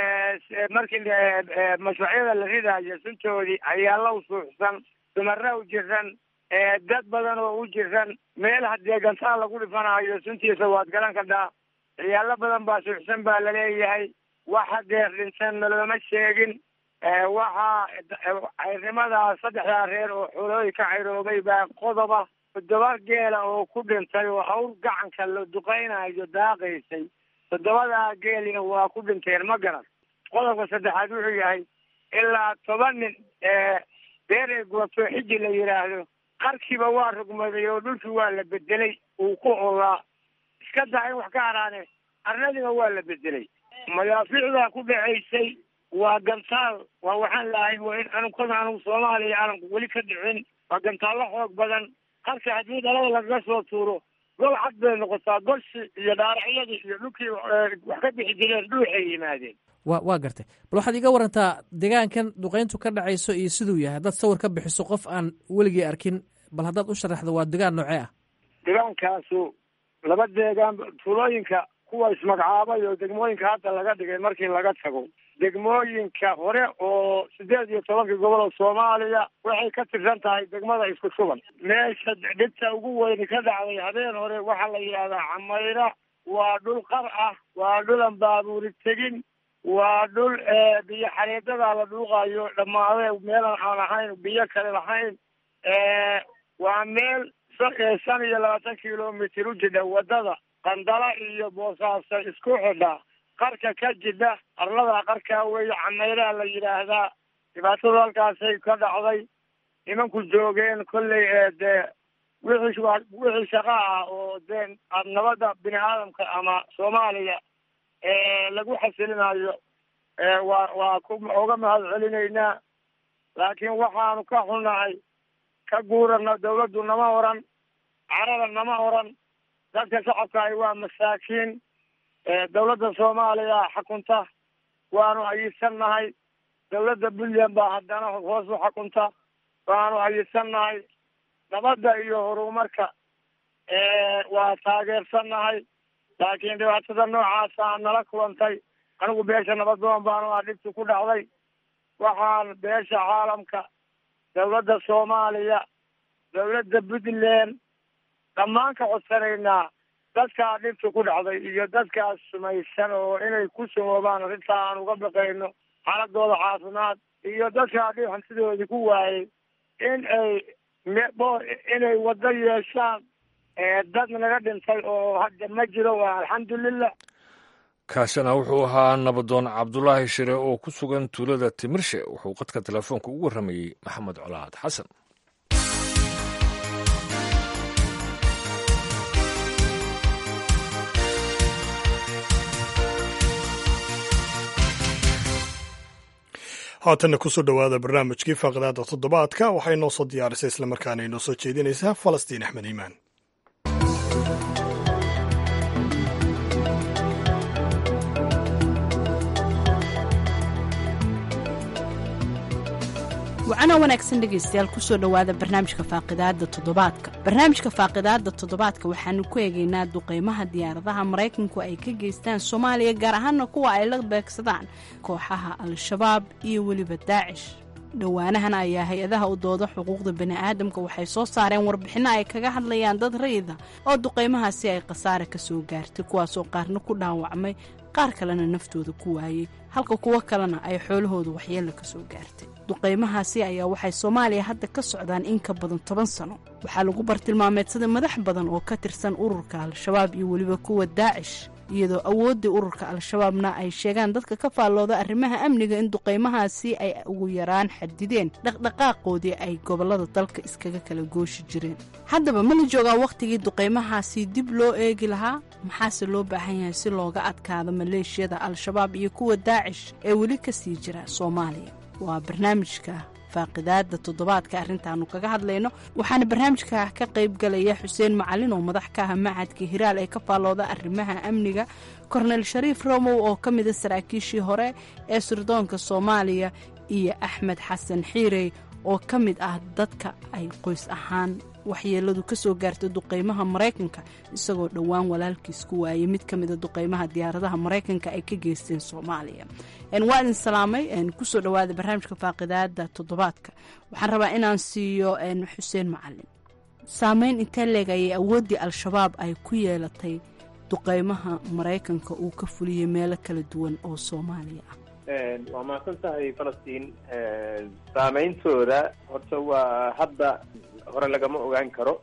markii mashruucyada la ridaayo suntoodii ayaa la usuuxsan dumara u jiran dad badan oo u jiran meel haddee gantaa lagu dhifanayo suntiisa waad garan kadhaa ciyaalo badan baa suuxsan baa laleeyahay wax hadeer dhintan nalooma sheegin waxaa cayrnimadaa saddexdaa reer oo xoolooyi ka cayroobay baa qodoba toddoba geela oo ku dhintay oo awr gacanka la duqaynayo daaqaysay toddobadaa geelina waa ku dhinteen ma garan qodobka saddexaad wuxuu yahay ilaa toban nin beer ee guwato xiji la yidhaahdo qarkiiba waa rugmaday oo dhulkii waa la bedelay uu ku olaa iska daa in wax ka haraane arnadiina waa la bedelay madaafiicdaa ku dhacaysay waa gantaal waa waxaan lahay waa in anunkada anugu soomaaliya aanan weli ka dhicin waa gantaallo xoog badan qarka haddii dhalada lagaga soo tuuro gol cad bay noqotaa golshi iyo dhaaracyadii iyo dhulkii wax ka bixi jireen dhuuxay yimaadeen wa waa gartay bal waxaad iga warantaa deegaankan duqayntu ka dhacayso iyo siduu yahay haddaad sawir ka bixiso qof aan weligii arkin bal haddaad u sharaxdo waa degaan noocee ah degaankaasu laba deegaan tuulooyinka kuwa ismagacaabay oo degmooyinka hadda laga dhigay markii laga tago degmooyinka hore oo sideed iyo tobankii gobol oo soomaaliya waxay ka tirsan tahay degmada isku shuban meesha dhibta ugu weyni ka dhacday habeen hore waxaa la yidhahdaa camayra waa dhul qar ah waa dhulan baabuuri tegin waa dhul biyo xareedadaa la dhuuqayo dhammaade meelan aan ahayn biyo kale lahayn waa meel shan iyo labaatan kilomitr u jidha wadada qandala iyo boosaaso isku xidha qarka ka jidha arlada qarkaa weeye cameyraa la yidhaahdaa dhibaatadu halkaasay ka dhacday nimanku joogeen kolley dee wixii wixii shaqa ah oo dee nabadda bini aadamka ama soomaaliya lagu xasilinayo waa waa ku oga mahad celinaynaa laakiin waxaanu ka xunnahay ka guurana dawladdu nama oran carada nama oran dadka shacabkaahi waa masaakiin dawladda soomaaliya xakunta waanu ayisannahay dawladda puntland baa haddana hoos u xakunta waanu ayisannahay nabadda iyo horumarka waa taageersannahay laakiin dhibaatada noocaasa nala kulantay anigu beesha nabaddoon baanu ah dhibti ku dhacday waxaan beesha caalamka dawladda soomaaliya dawladda puntland dhammaan ka codsanaynaa dadkaa dhibta ku dhacday iyo dadkaas sumaysan oo inay ku sumoobaan arrintaa aan uga baqayno xaaladooda caafimaad iyo dadkaa dhib hantidoodii ku waayay in ay inay waddo yeeshaan dad naga dhintay oo hadda ma jiro waa alxamdulilah kaasina wuxuu ahaa nabadoon cabdulaahi shire oo ku sugan tuulada timirshe wuxuu qadka telefoonka ugu warramayey maxamed colaad xasan haatanna kusoo dhowaada barnaamijkii faaqdaada toddobaadka waxay noo soo diyaarisay islamarkaana inoo soo jeedinaysaa falastiin axmed iimaan wacana wanaagsan dhegaystayaal kusoo dhowaada barnaamijka faaqidaada toddobaadka barnaamijka faaqidaada toddobaadka waxaanu ku eegaynaa duqeymaha diyaaradaha maraykanku ay ka geystaan soomaaliya gaar ahaana kuwa ay la beegsadaan kooxaha al-shabaab iyo weliba daacish dhowaanahan ayaa hay-adaha u dooda xuquuqda bani'aadamka waxay soo saareen warbixinno ay kaga hadlayaan dad rayida oo duqeymahaasi ay khasaare ka soo gaartay kuwaasoo qaarna ku dhaawacmay qaar kalena naftooda ku waayey halka kuwo kalena ay xoolahooda waxyeella ka soo gaartay duqeymahaasi ayaa waxay soomaaliya hadda ka socdaan in ka badan toban sano waxaa lagu bartilmaameedsaday madax badan oo ka tirsan ururka al-shabaab iyo weliba kuwa daacish iyadoo awooddii ururka al-shabaabna ay sheegaan dadka ka faallooda arrimaha amniga in duqeymahaasi ay ugu yaraan xadideen dhaqdhaqaaqoodii ay gobollada dalka iskaga kala gooshi jireen haddaba ma la joogaa wakhtigii duqeymahaasi dib loo eegi lahaa maxaase loo baahan yahay si looga adkaado maleeshiyada al-shabaab iyo kuwa daacish ee weli ka sii jira soomaaliya waa barnaamijka faaqidaada toddobaadka arrintaanu kaga hadlayno waxaana barnaamijka ka qayb galaya xuseen macalin oo madax ka ah macadka hiraal ee ka faallooda arrimaha amniga kornel shariif romow oo ka mida saraakiishii hore ee sirdoonka soomaaliya iyo axmed xasan xiirey oo ka mid ah dadka ay qoys ahaan waxyeeladu ka soo gaartay duqeymaha maraykanka isagoo dhowaan walaalkiis ku waayay mid ka mida duqeymaha diyaaradaha maraykanka ay ka geysteen soomaaliya waa idin salaamay kusoo dhowaada barnaamijka faaqidaada toddobaadka waxaan rabaa inaan siiyo xuseen macalin saameyn intee leeg ayay awooddii al-shabaab ay ku yeelatay duqeymaha maraykanka uu ka fuliyey meelo kala duwan oo soomaaliya ah waa mahadsan tahay falastiin saameyntooda horta waa hadda hore lagama ogaan karo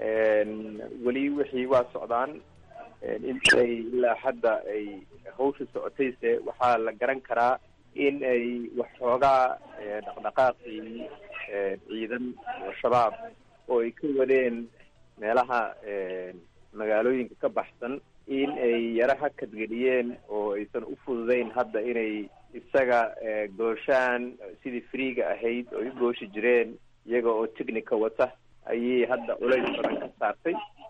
weli wixii waa socdaan intay ilaa hadda ay hawsha socotayse waxaa la garan karaa in ay waxxoogaa dhaqdhaqaaqii ciidan al-shabaab oo ay ka wadeen meelaha magaalooyinka ka baxsan in ay yaro hakadgeliyeen oo aysan u fududeyn hadda inay isaga gooshaan sidii freega ahayd oo ay u gooshi jireen iyaga oo technica wata ayay hadda culays badan ka saartay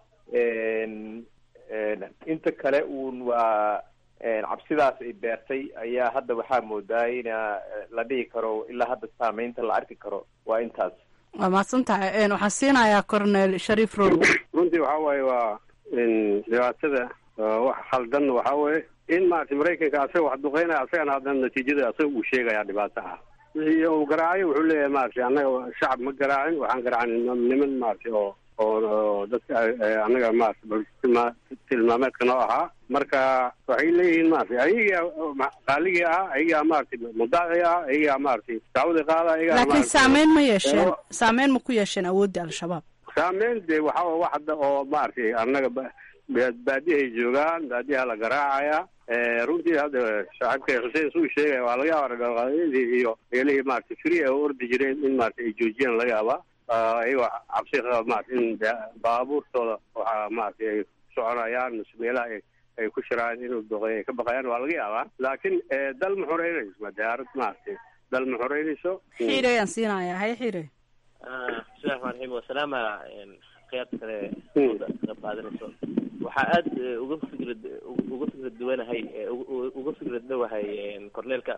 inta kale uun waa cabsidaas ay beertay ayaa hadda waxaa moodaa ina la dhihi karo ilaa hadda saameynta la arki karo waa intaas waa mahadsan tahay waxaan siinayaa cornel shariif row runtii waxaa waaye waa dhibaatada wax khaldan waxaa weeye in maaragtay maraykanka asaga wax duqeynaya asagana haddana natiijada asaga uu sheegaya dhibaato ah wixii uu garaacayo wuxuu leeyahay maaragtay annaga shacab ma garaacin waxaan garaacin niman maaragtay oo oo dadka annaga maarata tilmaameedka noo ahaa marka waxay leeyihiin maaragtay ayagaa qaaligii ah ayagaa maaragtay mudaaci ah ayagaa maaragtay dacwada qaada ayagaa laakiin saameyn ma yeesheen saameyn ma ku yeesheen awooddii al-shabaab saameyn de waxaa wa wax hadda oo maaragtay annaga baadiyahay joogaan baadiyaha la garaacaya runtii hadda saaxiibka xuseen suu sheegaya waa laga yaaba dhaqaaqyadii iyo meelihii maaragtay free oo ordi jireen in maaragtay ay joojiyaan laga yaaba ayagoo cabsi qaba maarata in baabuurtooda waxaa maaragtay ay soconayaan mise meelaha ay ay ku shiraan inuu duqeey ay ka baqayaan waa laga yaabaa laakiin dal ma xoreynayso ma diyaarad maaragtay dal ma xoreynayso xiire ayaan siinayaa haye xiire bismillahi raxmaan raxiim wasalaama khiyaarta kale ka qayb qaadanayso waxaa aada uga fikrad uga fikrad duwanahay uga fikrad dhowahay corneelka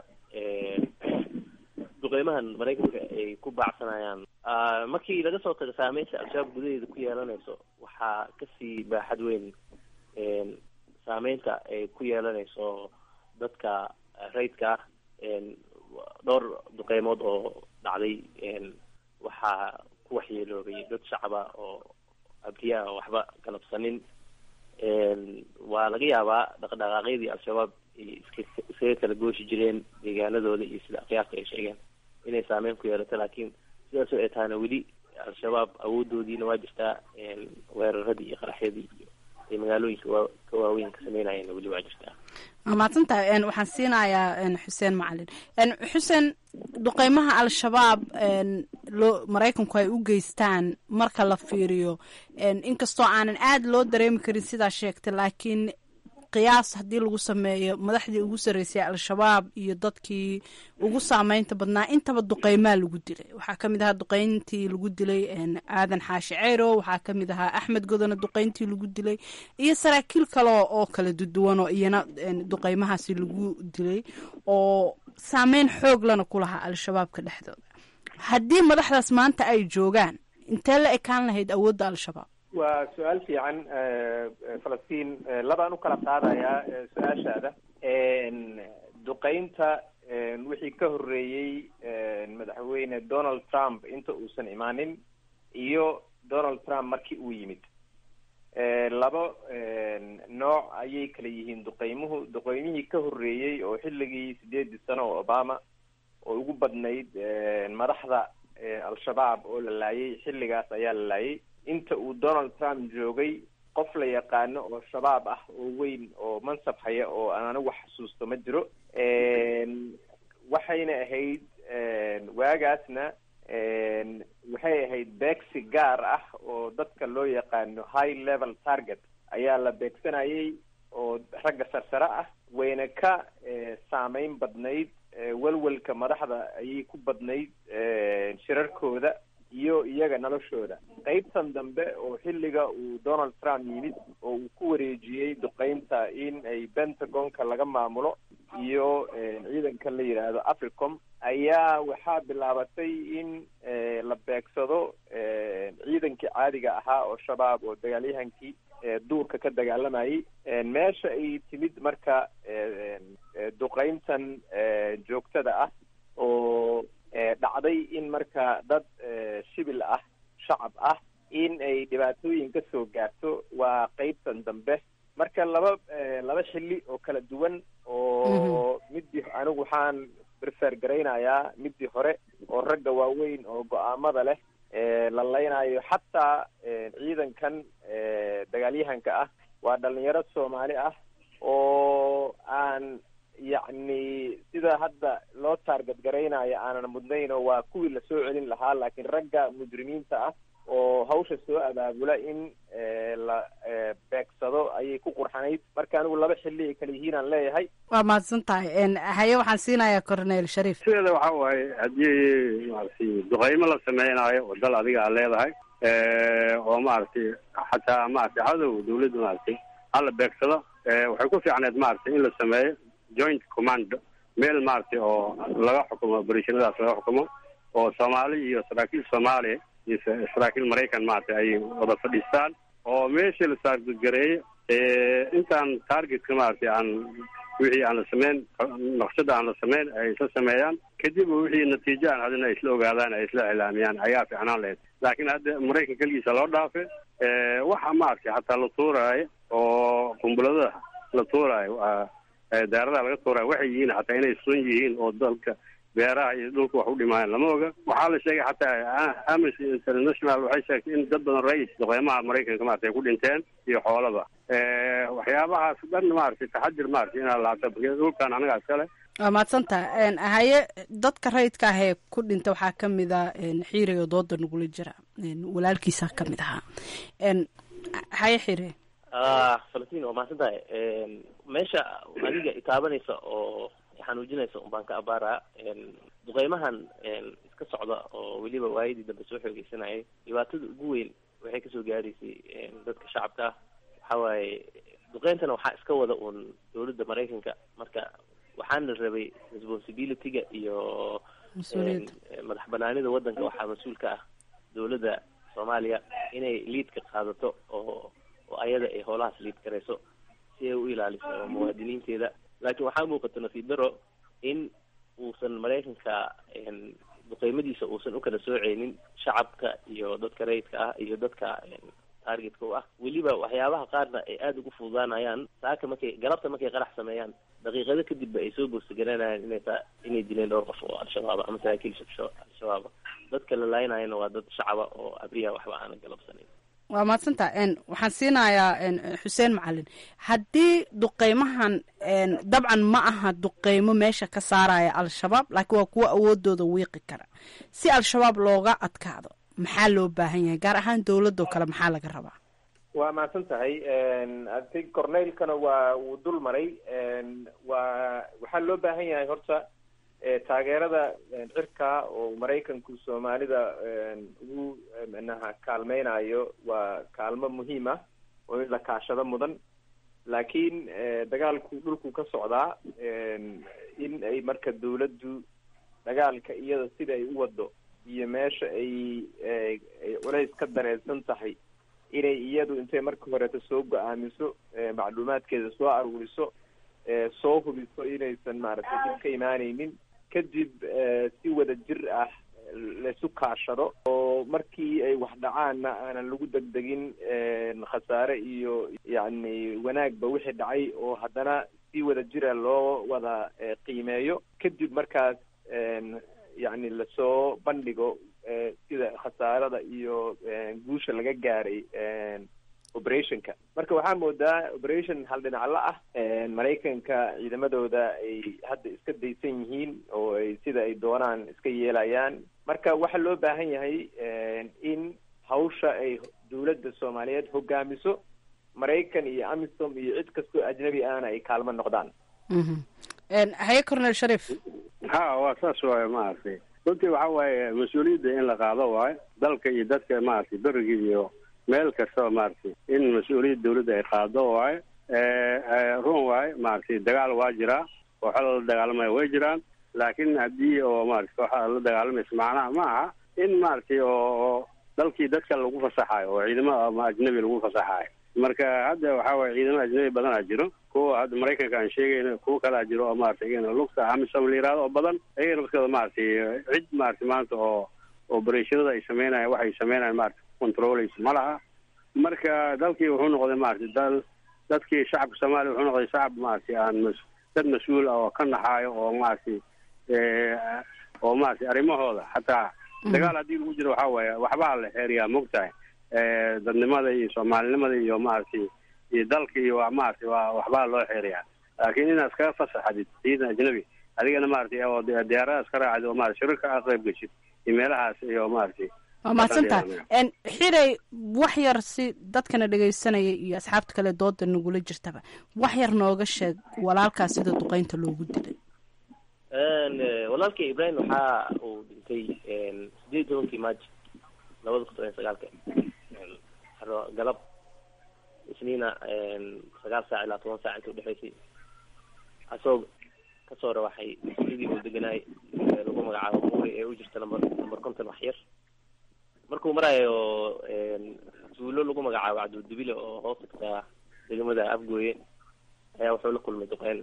duqeymahan maraykanka ay ku baacsanayaan markii laga soo tago saameynta al-shabaab gudaheeda ku yeelanayso waxaa kasii baaxad weyn saameynta ay ku yeelanayso dadka rayidka ah dhowr duqeymood oo dhacday waxaa ku waxyeeloobay dad shacaba oo abriya a waxba galabsanin waa laga yaabaa dhaqdhaqaaqyadii al-shabaab iska iskaga kala gooshi jireen deegaanadooda iyo sida qiyaasta ay sheegeen inay saameyn ku yeelato laakiin sidaasoo ay tahana weli al-shabaab awoodoodiina waa jirtaa weeraradii iyo qaraxyadii iyo ay magaalooyinka waa ka waaweyn ka sameynayeen weli waa jirtaa waa mahadsantahay waxaan siinayaa xuseen macalin xuseen duqeymaha al-shabaab loo maraykanku ay u geystaan marka la fiiriyo inkastoo aanan aada loo dareemi karin sidaa sheegtay laakiin qiyaas haddii lagu sameeyo madaxdii ugu sarreysay al-shabaab iyo dadkii ugu saameynta badnaa intaba duqeymaa lagu dilay waxaa ka mid ahaa duqeyntii lagu dilay aadan xaashi ceyro waxaa ka mid ahaa axmed godona duqeyntii lagu dilay iyo saraakiil kale oo kala duduwan oo iyana duqeymahaasi lagu dilay oo saameyn xoog lana ku lahaa al-shabaabka dhexdooda haddii madaxdaas maanta ay joogaan intee la ekaan lahayd awoodda al-shabaab waa su-aal fiican falastiin labaan u kala qaadayaa su-aashaada duqeynta wixii ka horreeyey madaxweyne donald trump inta uusan imaanin iyo donald trump markii uu yimid laba nooc ayay kala yihiin duqeymuhu duqeymihii ka horreeyey oo xilligii sideedii sano oo obama oo ugu badnayd madaxda al-shabaab oo la laayay xilligaas ayaa la laayay inta uu donald trump joogay qof la yaqaano oo shabaab ah oo weyn oo mansab haya oo aan anigu xasuusto ma jiro waxayna ahayd waagaasna waxay ahayd beegsi gaar ah oo dadka loo yaqaano high level target ayaa la beegsanayay oo ragga sarsare ah wayna ka saameyn badnayd welwelka madaxda ayay ku badnayd shirarkooda iyo iyaga noloshooda qeybtan dambe oo xilliga uu donald trump yimid oo uu ku wareejiyey duqeynta in ay pentagonka laga maamulo iyo ciidankan la yidhaahdo africom ayaa waxaa bilaabatay in la beegsado ciidankii caadiga ahaa oo shabaab oo dagaalyahankii duurka ka dagaalamayay meesha ay timid marka duqeyntan joogtada ah oo dhacday in marka dad shibil ah shacab ah in ay dhibaatooyin ka soo gaarto waa qeybtan dambe marka laba laba xilli oo kala duwan oo midii anigu waxaan prefer garaynayaa midii hore oo ragga waaweyn oo go-aamada leh la laynayo xataa ciidankan dagaalyahanka ah waa dhalinyaro soomaali ah oo aan yacni sida hadda loo taarget garaynayo aanan mudnayn oo waa kuwii lasoo celin lahaa laakiin ragga mujrimiinta ah oo hawsha soo abaabula in la beegsado ayay ku qurxanayd marka anigu laba xilli ay kala yihiin aan leeyahay waa mahadsan tahay haye waxaan siinayaa cornel shariif sideeda waxa waaye haddii maaragtay duqeymo la sameynaayo oo dal adiga aad leedahay oo maaragtay xataa maaragtay cadow dawladda maaragtay hala beegsado waxay ku fiicneed maaragtay in la sameeyo joint command meel maaragtay oo laga xukumo operatiinadaas laga xukumo oo soomaali iyo saraakiil soomaaliya iyo saraakiil maraykan maaragtay ay wada fadhiistaan oo meeshii la saargareeyo intaan targetka maaragtay aan wixii aan la sameyn naqshada aan la sameyn ay isla sameeyaan kadib wixii natiijo aan hadina ay isla ogaadaan ay isla iclaamiyaan ayaa fiicnaan lahayd laakiin hadda maraykan keligiisa loo dhaafe waxa maaragtay xataa la tuuraayo oo qumbulada la tuuraayo daaradaa laga tuuraayo waxay yihiin xataa inay sun yihiin oo dalka beeraha iyo dhulka wax u dhimaayaan lama oga waxaa la sheegay xataa amnesty international waxay sheegtay in dad badan rais duqeymaha maraykanka maarata ay ku dhinteen iyo xoolaba waxyaabahaas dhan maaragtay taxadir maaragtay inaa laabta dhulkan anagaa iskale waa mahadsantaha haye dadka rayidka ah ee ku dhinta waxaa ka mid a xiiriga dooda nagula jira walaalkiisa ka mid ahaa haye xire falastiin waa mahadsan tahay meesha adiga itaabanaysa oo xanuujinaysa un baan ka abaaraa duqeymahan iska socda oo weliba waayadii dambe soo xoogeysanayay dhibaatada ugu weyn waxay kasoo gaaraysay dadka shacabka ah waxa waaye duqeyntana waxaa iska wada uun dawladda maraykanka marka waxaana rabay responsibilityga iyo madax banaanida waddanka waxaa mas-uul ka ah dawladda soomaaliya inay liidka qaadato oo oo ayada ay howlahaas liid garayso si ay u ilaaliso muwaadiniinteeda laakiin waxaa muuqata nasiib daro in uusan maraykanka duqeymadiisa uusan u kala sooceynin shacabka iyo dadka rayidka ah iyo dadka targetka u ah weliba waxyaabaha qaarna ay aada ugu fududaanayaan saaka markay galabta markay qarax sameeyaan daqiiqado kadibba ay soo boogsagananayaan inay ta inay dileen dhowr qof oo al-shabaaba ama saraakiil al-shabaaba dadka la laaynaayana waa dad shacaba oo abriya waxba aanan galabsanayn waa mahadsantaa waxaan siinayaa xuseen macalin haddii duqeymahan dabcan ma aha duqeymo meesha ka saaraya al-shabaab laakiin waa kuwo awoodooda wiiqi kara si al-shabaab looga adkaado maxaa loo baahan yahay gaar ahaan dowladoo kale maxaa laga rabaa waa mahadsan tahay ati corneylkana waa wuu dul maray waa waxaa loo baahan yahay horta taageerada cirka oo maraykanku soomaalida ugu manaha kaalmeynayo waa kaalmo muhiim ah oo in la kaashado mudan laakiin dagaalku dhulku ka socdaa in ay marka dawladdu dagaalka iyada sida ay u wado iyo meesha ay ay culays ka dareensan tahay inay iyadu intay marka horeeto soo go-aamiso macluumaadkeeda soo aruuriso soo hubiso inaysan maaragtay dib ka imaaneynin kadib si wada jir ah laisu kaashado oo markii ay wax dhacaanna aanan lagu degdegin khasaare iyo yacni wanaagba wixii dhacay oo haddana si wada jira loo wada qiimeeyo kadib markaas yacni lasoo bandhigo sida khasaarada iyo guusha laga gaaray operationka marka waxaa moodaa operation hal dhinacla ah maraykanka ciidamadooda ay hadda iska daysan yihiin oo ay sida ay doonaan iska yeelayaan marka waxaa loo baahan yahay in hawsha ay dowladda soomaaliyeed hogaamiso maraykan iyo amisom iyo cid kastoo ajnabi ahna ay kaalmo noqdaan haye cornel sharif ha waa saas waaye maaragtay runtii waxa waaye mas-uuliyadda in la qaado waayo dalka iyo dadka maaragtay beriga iyo meel kastaba maaragtay in mas-uuliyadda dawladda ay qaado waayo run waayo maaragtay dagaal waa jiraa kooxo la dagaalamaya way jiraan laakiin haddii oo maaragtay kooxada la dagaalamaysa macnaha ma aha in maaragtay oo dalkii dadka lagu fasaxayo oo ciidamo ama ajnabi lagu fasaxayo marka hadda waxa waye ciidamo ajnabi badanaa jiro kuwa hadda maraykanka aan sheegayno kuwa kalaa jiro oo maratay iyagana lugta amisom la yihahdo oo badan ayagana maskada maaragtay cid maratay maanta oo obereshonada ay sameynayaan waxay sameynayaan maratay controleysa ma laha marka dalkii wuxuu noqday maratay dal dadkii shacabka soomaaliya wuxuu noqday shacab maratay aan mas dad mas-uul ah oo ka naxaayo oo maratay oo maratay arrimahooda xataa dagaal haddii lagu jiro waxaa waaye waxbaa la xeeriyaa mogtahay dadnimada iyo soomaalinimada iyo maaragtay iyo dalka iyo waa maaragtay waa waxbaa loo xeeriyaa laakiin inaad iskaga fasaxadid ciidan ajnabi adigana maaragtay oo diyaarada iska raacid oo maarata shirarka aa qayb geshid iyo meelahaas iyo maaragtay waa mahadsantaha xirey wax yar si dadkana dhegaysanaya iyo asxaabta kale dooda nagula jirtaba wax yar nooga sheeg walaalkaas sida duqeynta loogu dilay walaalkay ibrahim waxa uu dhintay sideed iyo tobankii maaji labada kun toban iyo sagaalka galab isniina sagaal saac ilaa toban saac inta udhexaysay asagoo kasoo rawaxay sidii uu deganaay lagu magacaabo muuri ee u jirta number number konton wax yar markuu maraayo tuulo lagu magacaabo cabdildibile oo hoos tagtaa degmada afgooye ayaa wuxuu la kulmay duqeyn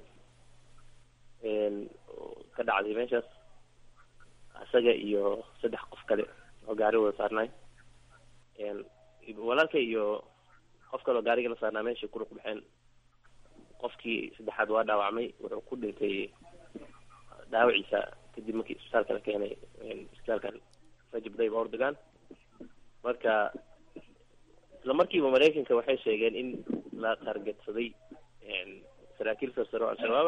ka dhacday meeshaas isaga iyo saddex qof kale oo gaari wada saarnaay walaalka iyo qof kale oo gaariga la saarnaa meeshay ku ruq baxeen qofkii saddexaad waa dhaawacmay wuxuu ku dhintay dhaawaciisa kadib markii isbitaalka la keenay isbitaalkan rajab dayb ordogan marka isla markiiba maraykanka waxay sheegeen in la targetsaday saraakiil sarsaro al-shabaaba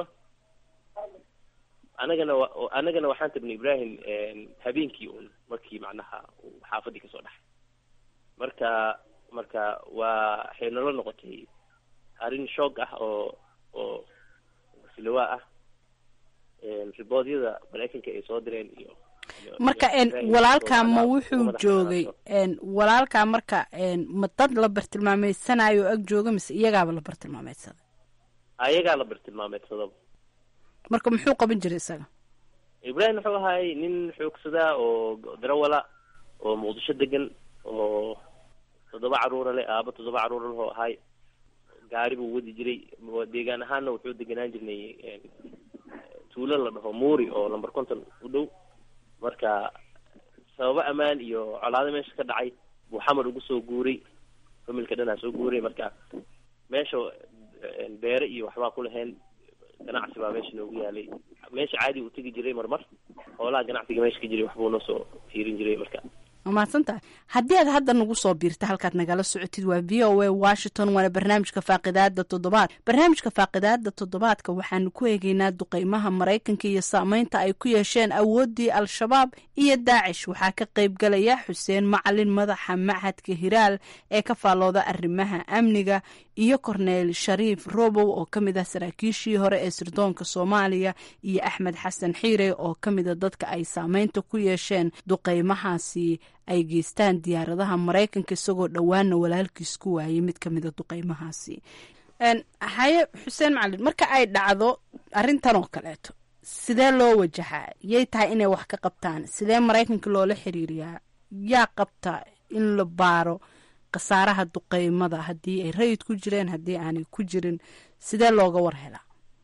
anagana wa anagana waxaan tabnay ibrahim habeenkii un markii macnaha uu xaafadii kasoo dhaxay marka marka waa waxay nala noqotay arrin shoog ah oo oo silawaa ah riboodyada maraykanka ay soo direen iyo marka walaalkaa ma wuxuu joogay walaalkaa marka ma dad la bartilmaameysanayo o ag jooga mise iyagaaba la bartilmaameydsaday ayagaa la bartilmaameydsadaba marka muxuu qaban jiray isaga ibrahim wuxuu ahaay nin xoogsadaa oo darawala oo muqdisho degan oo toddoba caruura leh aaba toddoba caruura leh oo ahaay gaari buu wadi jiray deegaan ahaanna wuxuu deganaan jirnay tuulo la dhaho muuri oo number conton u dhow marka sababo ammaan iyo colaado meesha ka dhacay buu xamar ugu soo guuray familka dhanaa soo guuray marka meesha beere iyo waxbaa ku lahayn ganacsi baa meesha noogu yaalay meesha caadi uu tegi jiray marmar hoolaha ganacsiga meesha ka jiray waxbuu noo soo fiirin jiray marka waa mahadsantahay haddii aad hadda nagu soo biirta halkaad nagala socotid waa v o a washington waana barnaamijka faaqidaada toddobaad barnaamijka faaqidaada toddobaadka waxaanu ku eegeynaa duqeymaha maraykanka iyo saameynta ay ku yeesheen awooddii al-shabaab iyo daacish waxaa ka qayb galaya xuseen macalin madaxa machadka hiraal ee ka faallooda arrimaha amniga iyo korneyl shariif robow oo ka mid ah saraakiishii hore ee sirdoonka soomaaliya iyo axmed xasan xiire oo ka mida dadka ay saameynta ku yeesheen duqeymahaasi ay geystaan diyaaradaha maraykanka isagoo dhowaana walaalkiis ku waayay mid ka mida duqeymahaasi haye xuseen macalin marka ay dhacdo arrintan oo kaleeto sidee loo wajahaa yay tahay inay wax ka qabtaan sidee maraykanka loola xiriiriyaa yaa qabta in la baaro khasaaraha duqeymada haddii ay rayid ku jireen haddii aanay ku jirin sidee looga war helaa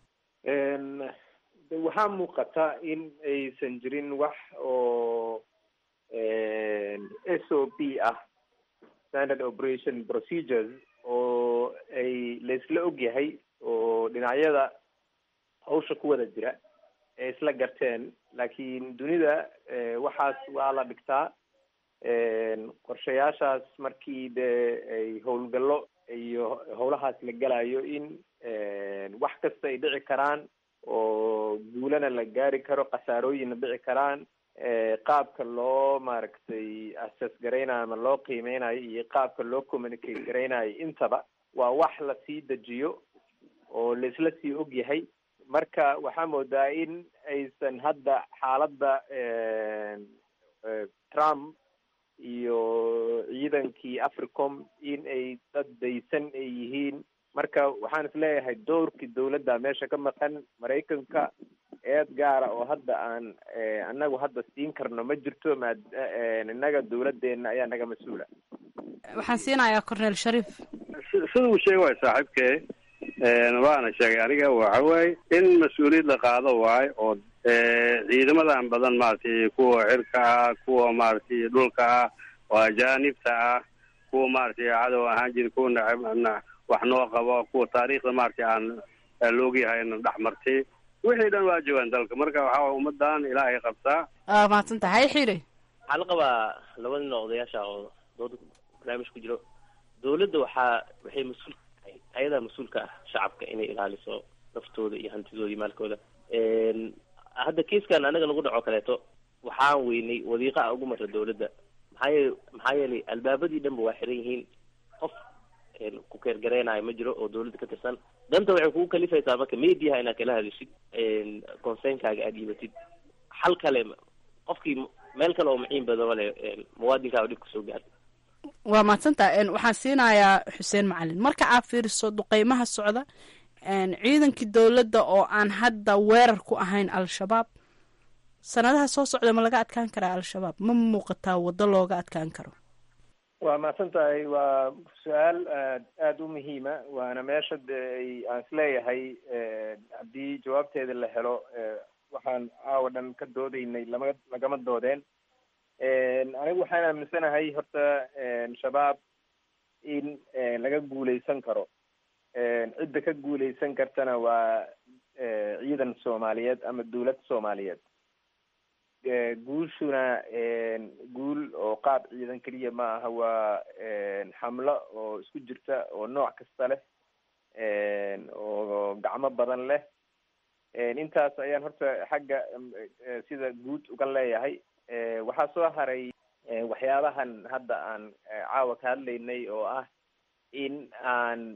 de waxaa muuqata in aysan jirin wax oo s o p ah standard operation procedures oo ay laisla ogyahay oo dhinacyada hawsha ku wada jira ee isla garteen laakiin dunida waxaas waa la dhigtaa qorshayaashaas markii dee ay howlgallo iyo howlahaas la gelayo in wax kasta ay dhici karaan oo guulana la gaari karo khasaarooyinna dhici karaan qaabka loo maaragtay assess garaynayo ama loo qiimeynayo iyo qaabka loo communicate garaynayo intaba waa wax lasii dejiyo oo laisla sii og yahay marka waxaa moodaa in aysan hadda xaaladda trump iyo ciidankii africom in ay dad daysan ay yihiin marka waxaan is leeyahay doorkii dawladda meesha ka maqan maraykanka eed gaara oo hadda aan anagu hadda siin karno ma jirto maad innaga dawladdeena ayaa naga mas-uula waxaan siinayaa cornel shariif sida uu sheega waay saaxiibkee waana sheegay aniga waxa waaye in mas-uuliyad la qaado waayo oo ciidamadan badan maaragtay kuwa cirka ah kuwa maaragtay dhulka ah oo ajaanibta ah kuwa maaragtay cadow ahaan jira kuwa nacab wax noo qabo kuwa taariikhda maaragtay aan loogyahay dhex martay wixii dhan waa joogaan dalka marka waxaa waye ummadan ilaahay qabtaa aa mahadsan tahay xiri waxaa la qabaa laba nin oo odayaasha oo dooda barnaamij ku jiro dawladda waxaa waxay mas-uul tahay ayadaa mas-uulka ah shacabka inay ilaaliso naftooda iyo hantidooda iyo maalkooda hadda kiiskan anaga nagu dhaco kaleeto waxaan weynay wadiiqa ugu marra dawladda maxaa yeel maxaa yeelay albaabadii dhanba waa xiran yihiin qof ku keergareynayo ma jiro oo dawladda ka tirsan danta waxay kugu kalifaysaa marka mediaha inaad kala hadishid conseynkaaga aad dhiibatid xal kale qofkii meel kale oo maciin badan le muwaadinkaaga dhib kasoo gaar waa mahadsantaha waxaan siinayaa xuseen macalin marka aad fiiriso duqeymaha socda ciidankii dowladda oo aan hadda weerar ku ahayn al-shabaab sanadaha soo socda ma laga adkaan karaa al-shabaab ma muuqataa waddo looga adkaan karo waa mahadsan tahay waa su-aal aad aada u muhiima waana meesha de ay aan isleeyahay haddii jawaabteeda la helo waxaan caawa dhan ka doodeynay lama lagama doodeen anigu waxaan aaminsanahay horta shabaab in laga guuleysan karo cidda ka guuleysan kartana waa ciidan soomaaliyeed ama dawlad soomaaliyeed guushuna guul oo qaab ciidan keliya ma aha waa xamlo oo isku jirta oo nooc kasta leh oo gacmo badan leh intaas ayaan horta xagga sida guud uga leeyahay waxaa soo haray waxyaabahan hadda aan caawa ka hadlaynay oo ah in aan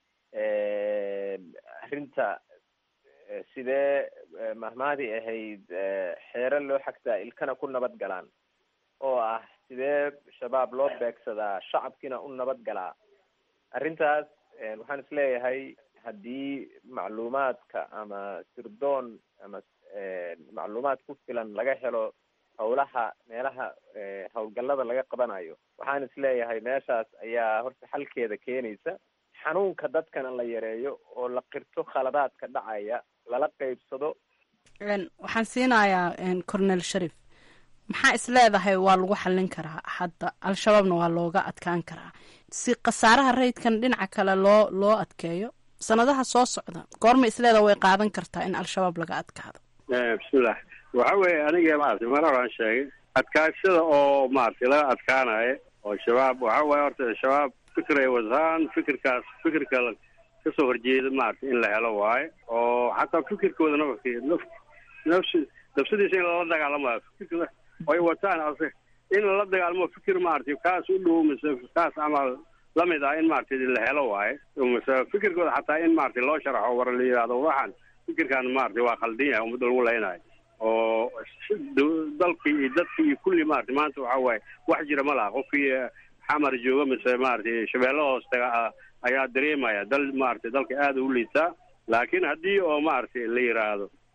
arrinta sidee mahmaadii ahayd xeero loo xagtaa ilkana ku nabad galaan oo ah sidee shabaab loo beegsadaa shacabkiina u nabad galaa arrintaas waxaan isleeyahay haddii macluumaadka ama sirdoon ama macluumaad ku filan laga helo howlaha meelaha howlgallada laga qabanayo waxaan isleeyahay meeshaas ayaa horta xalkeeda keenaysa xanuunka dadkana la yareeyo oo la qirto khaladaadka dhacaya lala qeybsado waxaan siinayaa cornel sharif maxaa is leedahay waa lagu xallin karaa hadda al-shabaabna waa looga adkaan karaa si khasaaraha rayidkan dhinaca kale loo loo adkeeyo sanadaha soo socda goorma isleedaha way qaadan kartaa in al-shabaab laga adkaado bismillah waxa weeye aniga maaragtay mar horaan sheegay adkaashada oo maaragtay laga adkaanayo oo shabaab waxa waaye horta shabaab fikir ay wataan fikirkaas fikirka kasoo horjeeda maaragtay in la helo waayo oo xataa fikirkooda nafki naf nafsi nafsadiisa in lala dagaalamayo fikirka ay wataan ase in lala dagaalamo fikir maaragtay kaas u dhow mise kaas camal lamid ah in maaragtay la helo waayo mise fikirkooda xataa in maaragtay loo sharaxo war la yidhahdo waxaan fikirkan maaragtay waa khaldan yahay ummadda lagu leynayo oo dalkii iyo dadkii iyo kulli maaragtay maanta waxa waaye wax jira ma laha qofkii xamar jooga mise maaragtay shabeello hoos taga ayaa dareemaya dal maaragtay dalka aada u liitaa laakiin haddii oo maaragtay la yidhaahdo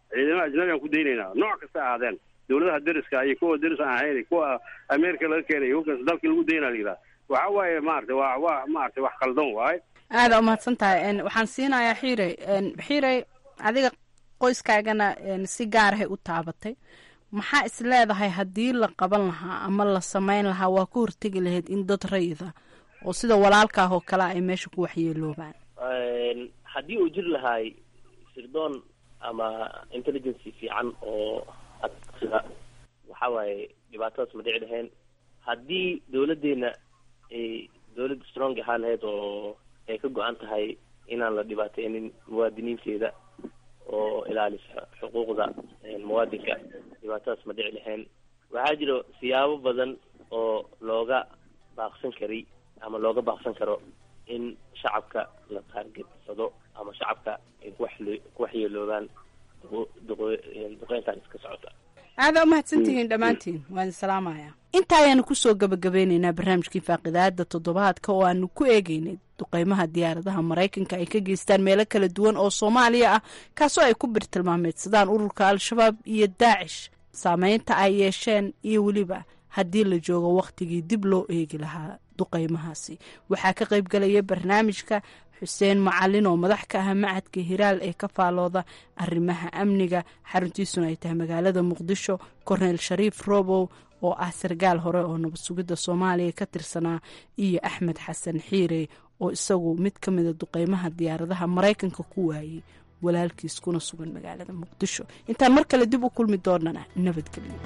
ciidamada ajnabigaan ku daynaynaa nooc kasta ahaadeen dowladaha deriska iyo kuwa deris aan ahayn iyo kuwa ameerika laga keenay iyo kuwaas dalkii lagu daynaa la yidhaha waxa waaye maaragtay waa waa maaragtay wax qaldan waaye aada umahadsan tahay waxaan siinayaa xiirey xiirey adiga qoyskaagana si gaarahay u taabatay maxaa is leedahay haddii la qaban lahaa ama la samayn lahaa waa ku hortegi lahayd in dad rayida oo sida walaalkaah oo kale ay meesha ku waxyeeloobaan haddii uu jiri lahaay sirdoon ama intelligency fiican oo sida waxa waaye dhibaatadaas ma dhici lahayn haddii dawladdeena ay dawlad strong ahaan lahayd oo ay ka go-an tahay inaan la dhibaateynin muwaadiniinteeda oo ilaalisa xuquuqda muwaadinka dhibaatadaas ma dhici lahayn waxaa jiro siyaabo badan oo looga baaqsan kari ama looga baaqsan karo in shacabka la taargetsado ama shacabka ay kuwaxle ku waxyeeloobaan duqeyntan iska socota aada umahadsantihiin dhammaantiin waan salaamaya inta ayaanu kusoo gabagabeyneynaa barnaamijkii faaqidaada toddobaadka oo aanu ku eegeynay duqeymaha diyaaradaha maraykanka ay ka geystaan meelo kala duwan oo soomaaliya ah kaasoo ay ku birtilmaameedsadaan ururka al-shabaab iyo daacish saameynta ay yeesheen iyo weliba haddii la joogo wakhtigii dib loo eegi lahaa duqeymahaasi waxaa ka qayb galaya barnaamijka xuseen macalin oo madax ka ah macadka hiraal ee ka faalooda arrimaha amniga xaruntiisuna ay tahay magaalada muqdisho korneyl shariif robow oo ah sarkaal hore oo nabad sugidda soomaaliya ka tirsanaa iyo axmed xasan xiire oo isagu mid ka mida duqeymaha diyaaradaha maraykanka ku waayey walaalkiis kuna sugan magaalada muqdisho intaan mar kale dib u kulmi doonana nabadgelyo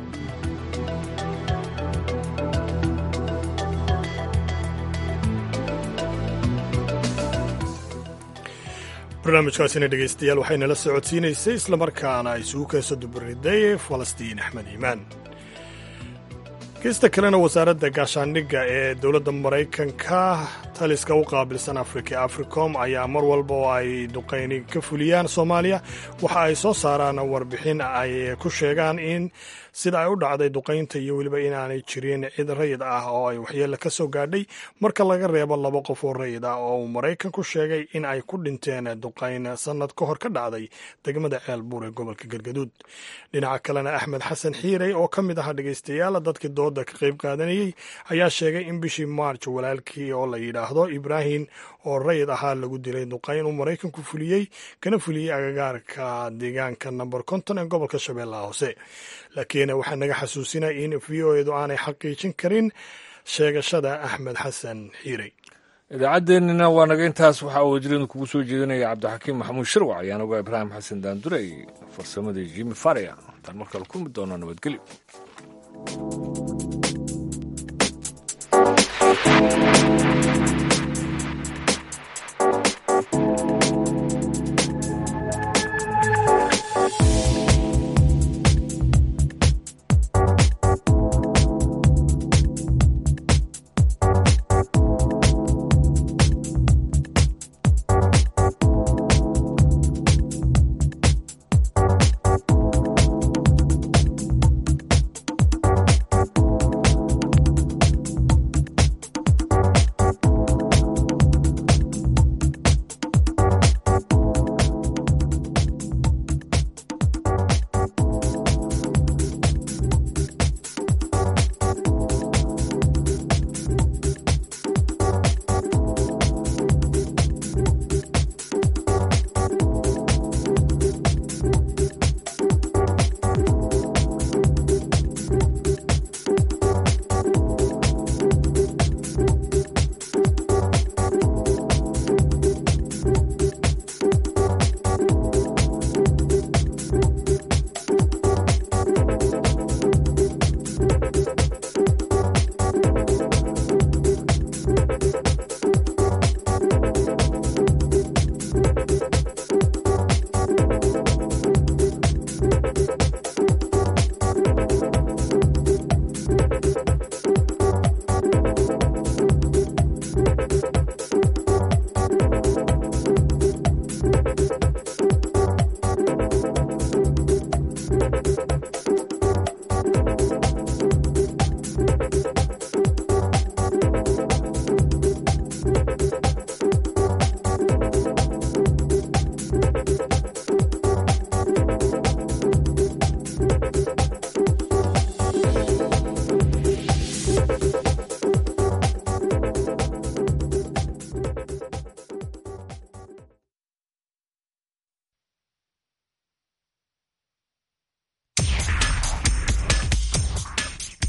barnaamijkaasina dhegaystayaal waxaynala socodsiinaysay islamarkaana isugu keeso dubariday falastiin axmed iimaan geesta kalena wasaaradda gaashaandhigga ee dowladda maraykanka taliska u qaabilsan afrika africom ayaa mar walba oo ay duqayni ka fuliyaan soomaaliya waxa ay soo saaraan warbixin ay ku sheegaan in sida ay u dhacday duqaynta iyo weliba inaanay jirin cid rayid ah oo ay waxyeelle ka soo gaadhay marka laga reebo laba qof oo rayid ah oo uu maraykanku sheegay in ay ku dhinteen duqayn sannad ka hor ka dhacday degmada ceelbuur ee gobolka galgaduud dhinaca kalena axmed xasan xiirey oo ka mid ahaa dhegaystayaal dadkii dooda ka qayb qaadanayey ayaa sheegay in bishii maarj walaalkii oo la yidhaahdo ibraahim oo rayid ahaa lagu dilay duqayn uu maraykanku fuliyey kana fuliyey agagaarka deegaanka namber konton ee gobolka shabeellaha hoose laakiin waxaa naga xasuusinaya in v o edu aanay xaqiijin karin sheegashada axmed xasan xiirey idaacaddeenina waa naga intaas waxaa wajiradu kugu soo jeedinaya cabdixakiim maxamuud shirwac ayaan ogaa ibraahim xasan daandurey farsamadii jimi faria intaan markale kulmi doonaa nabadgelyo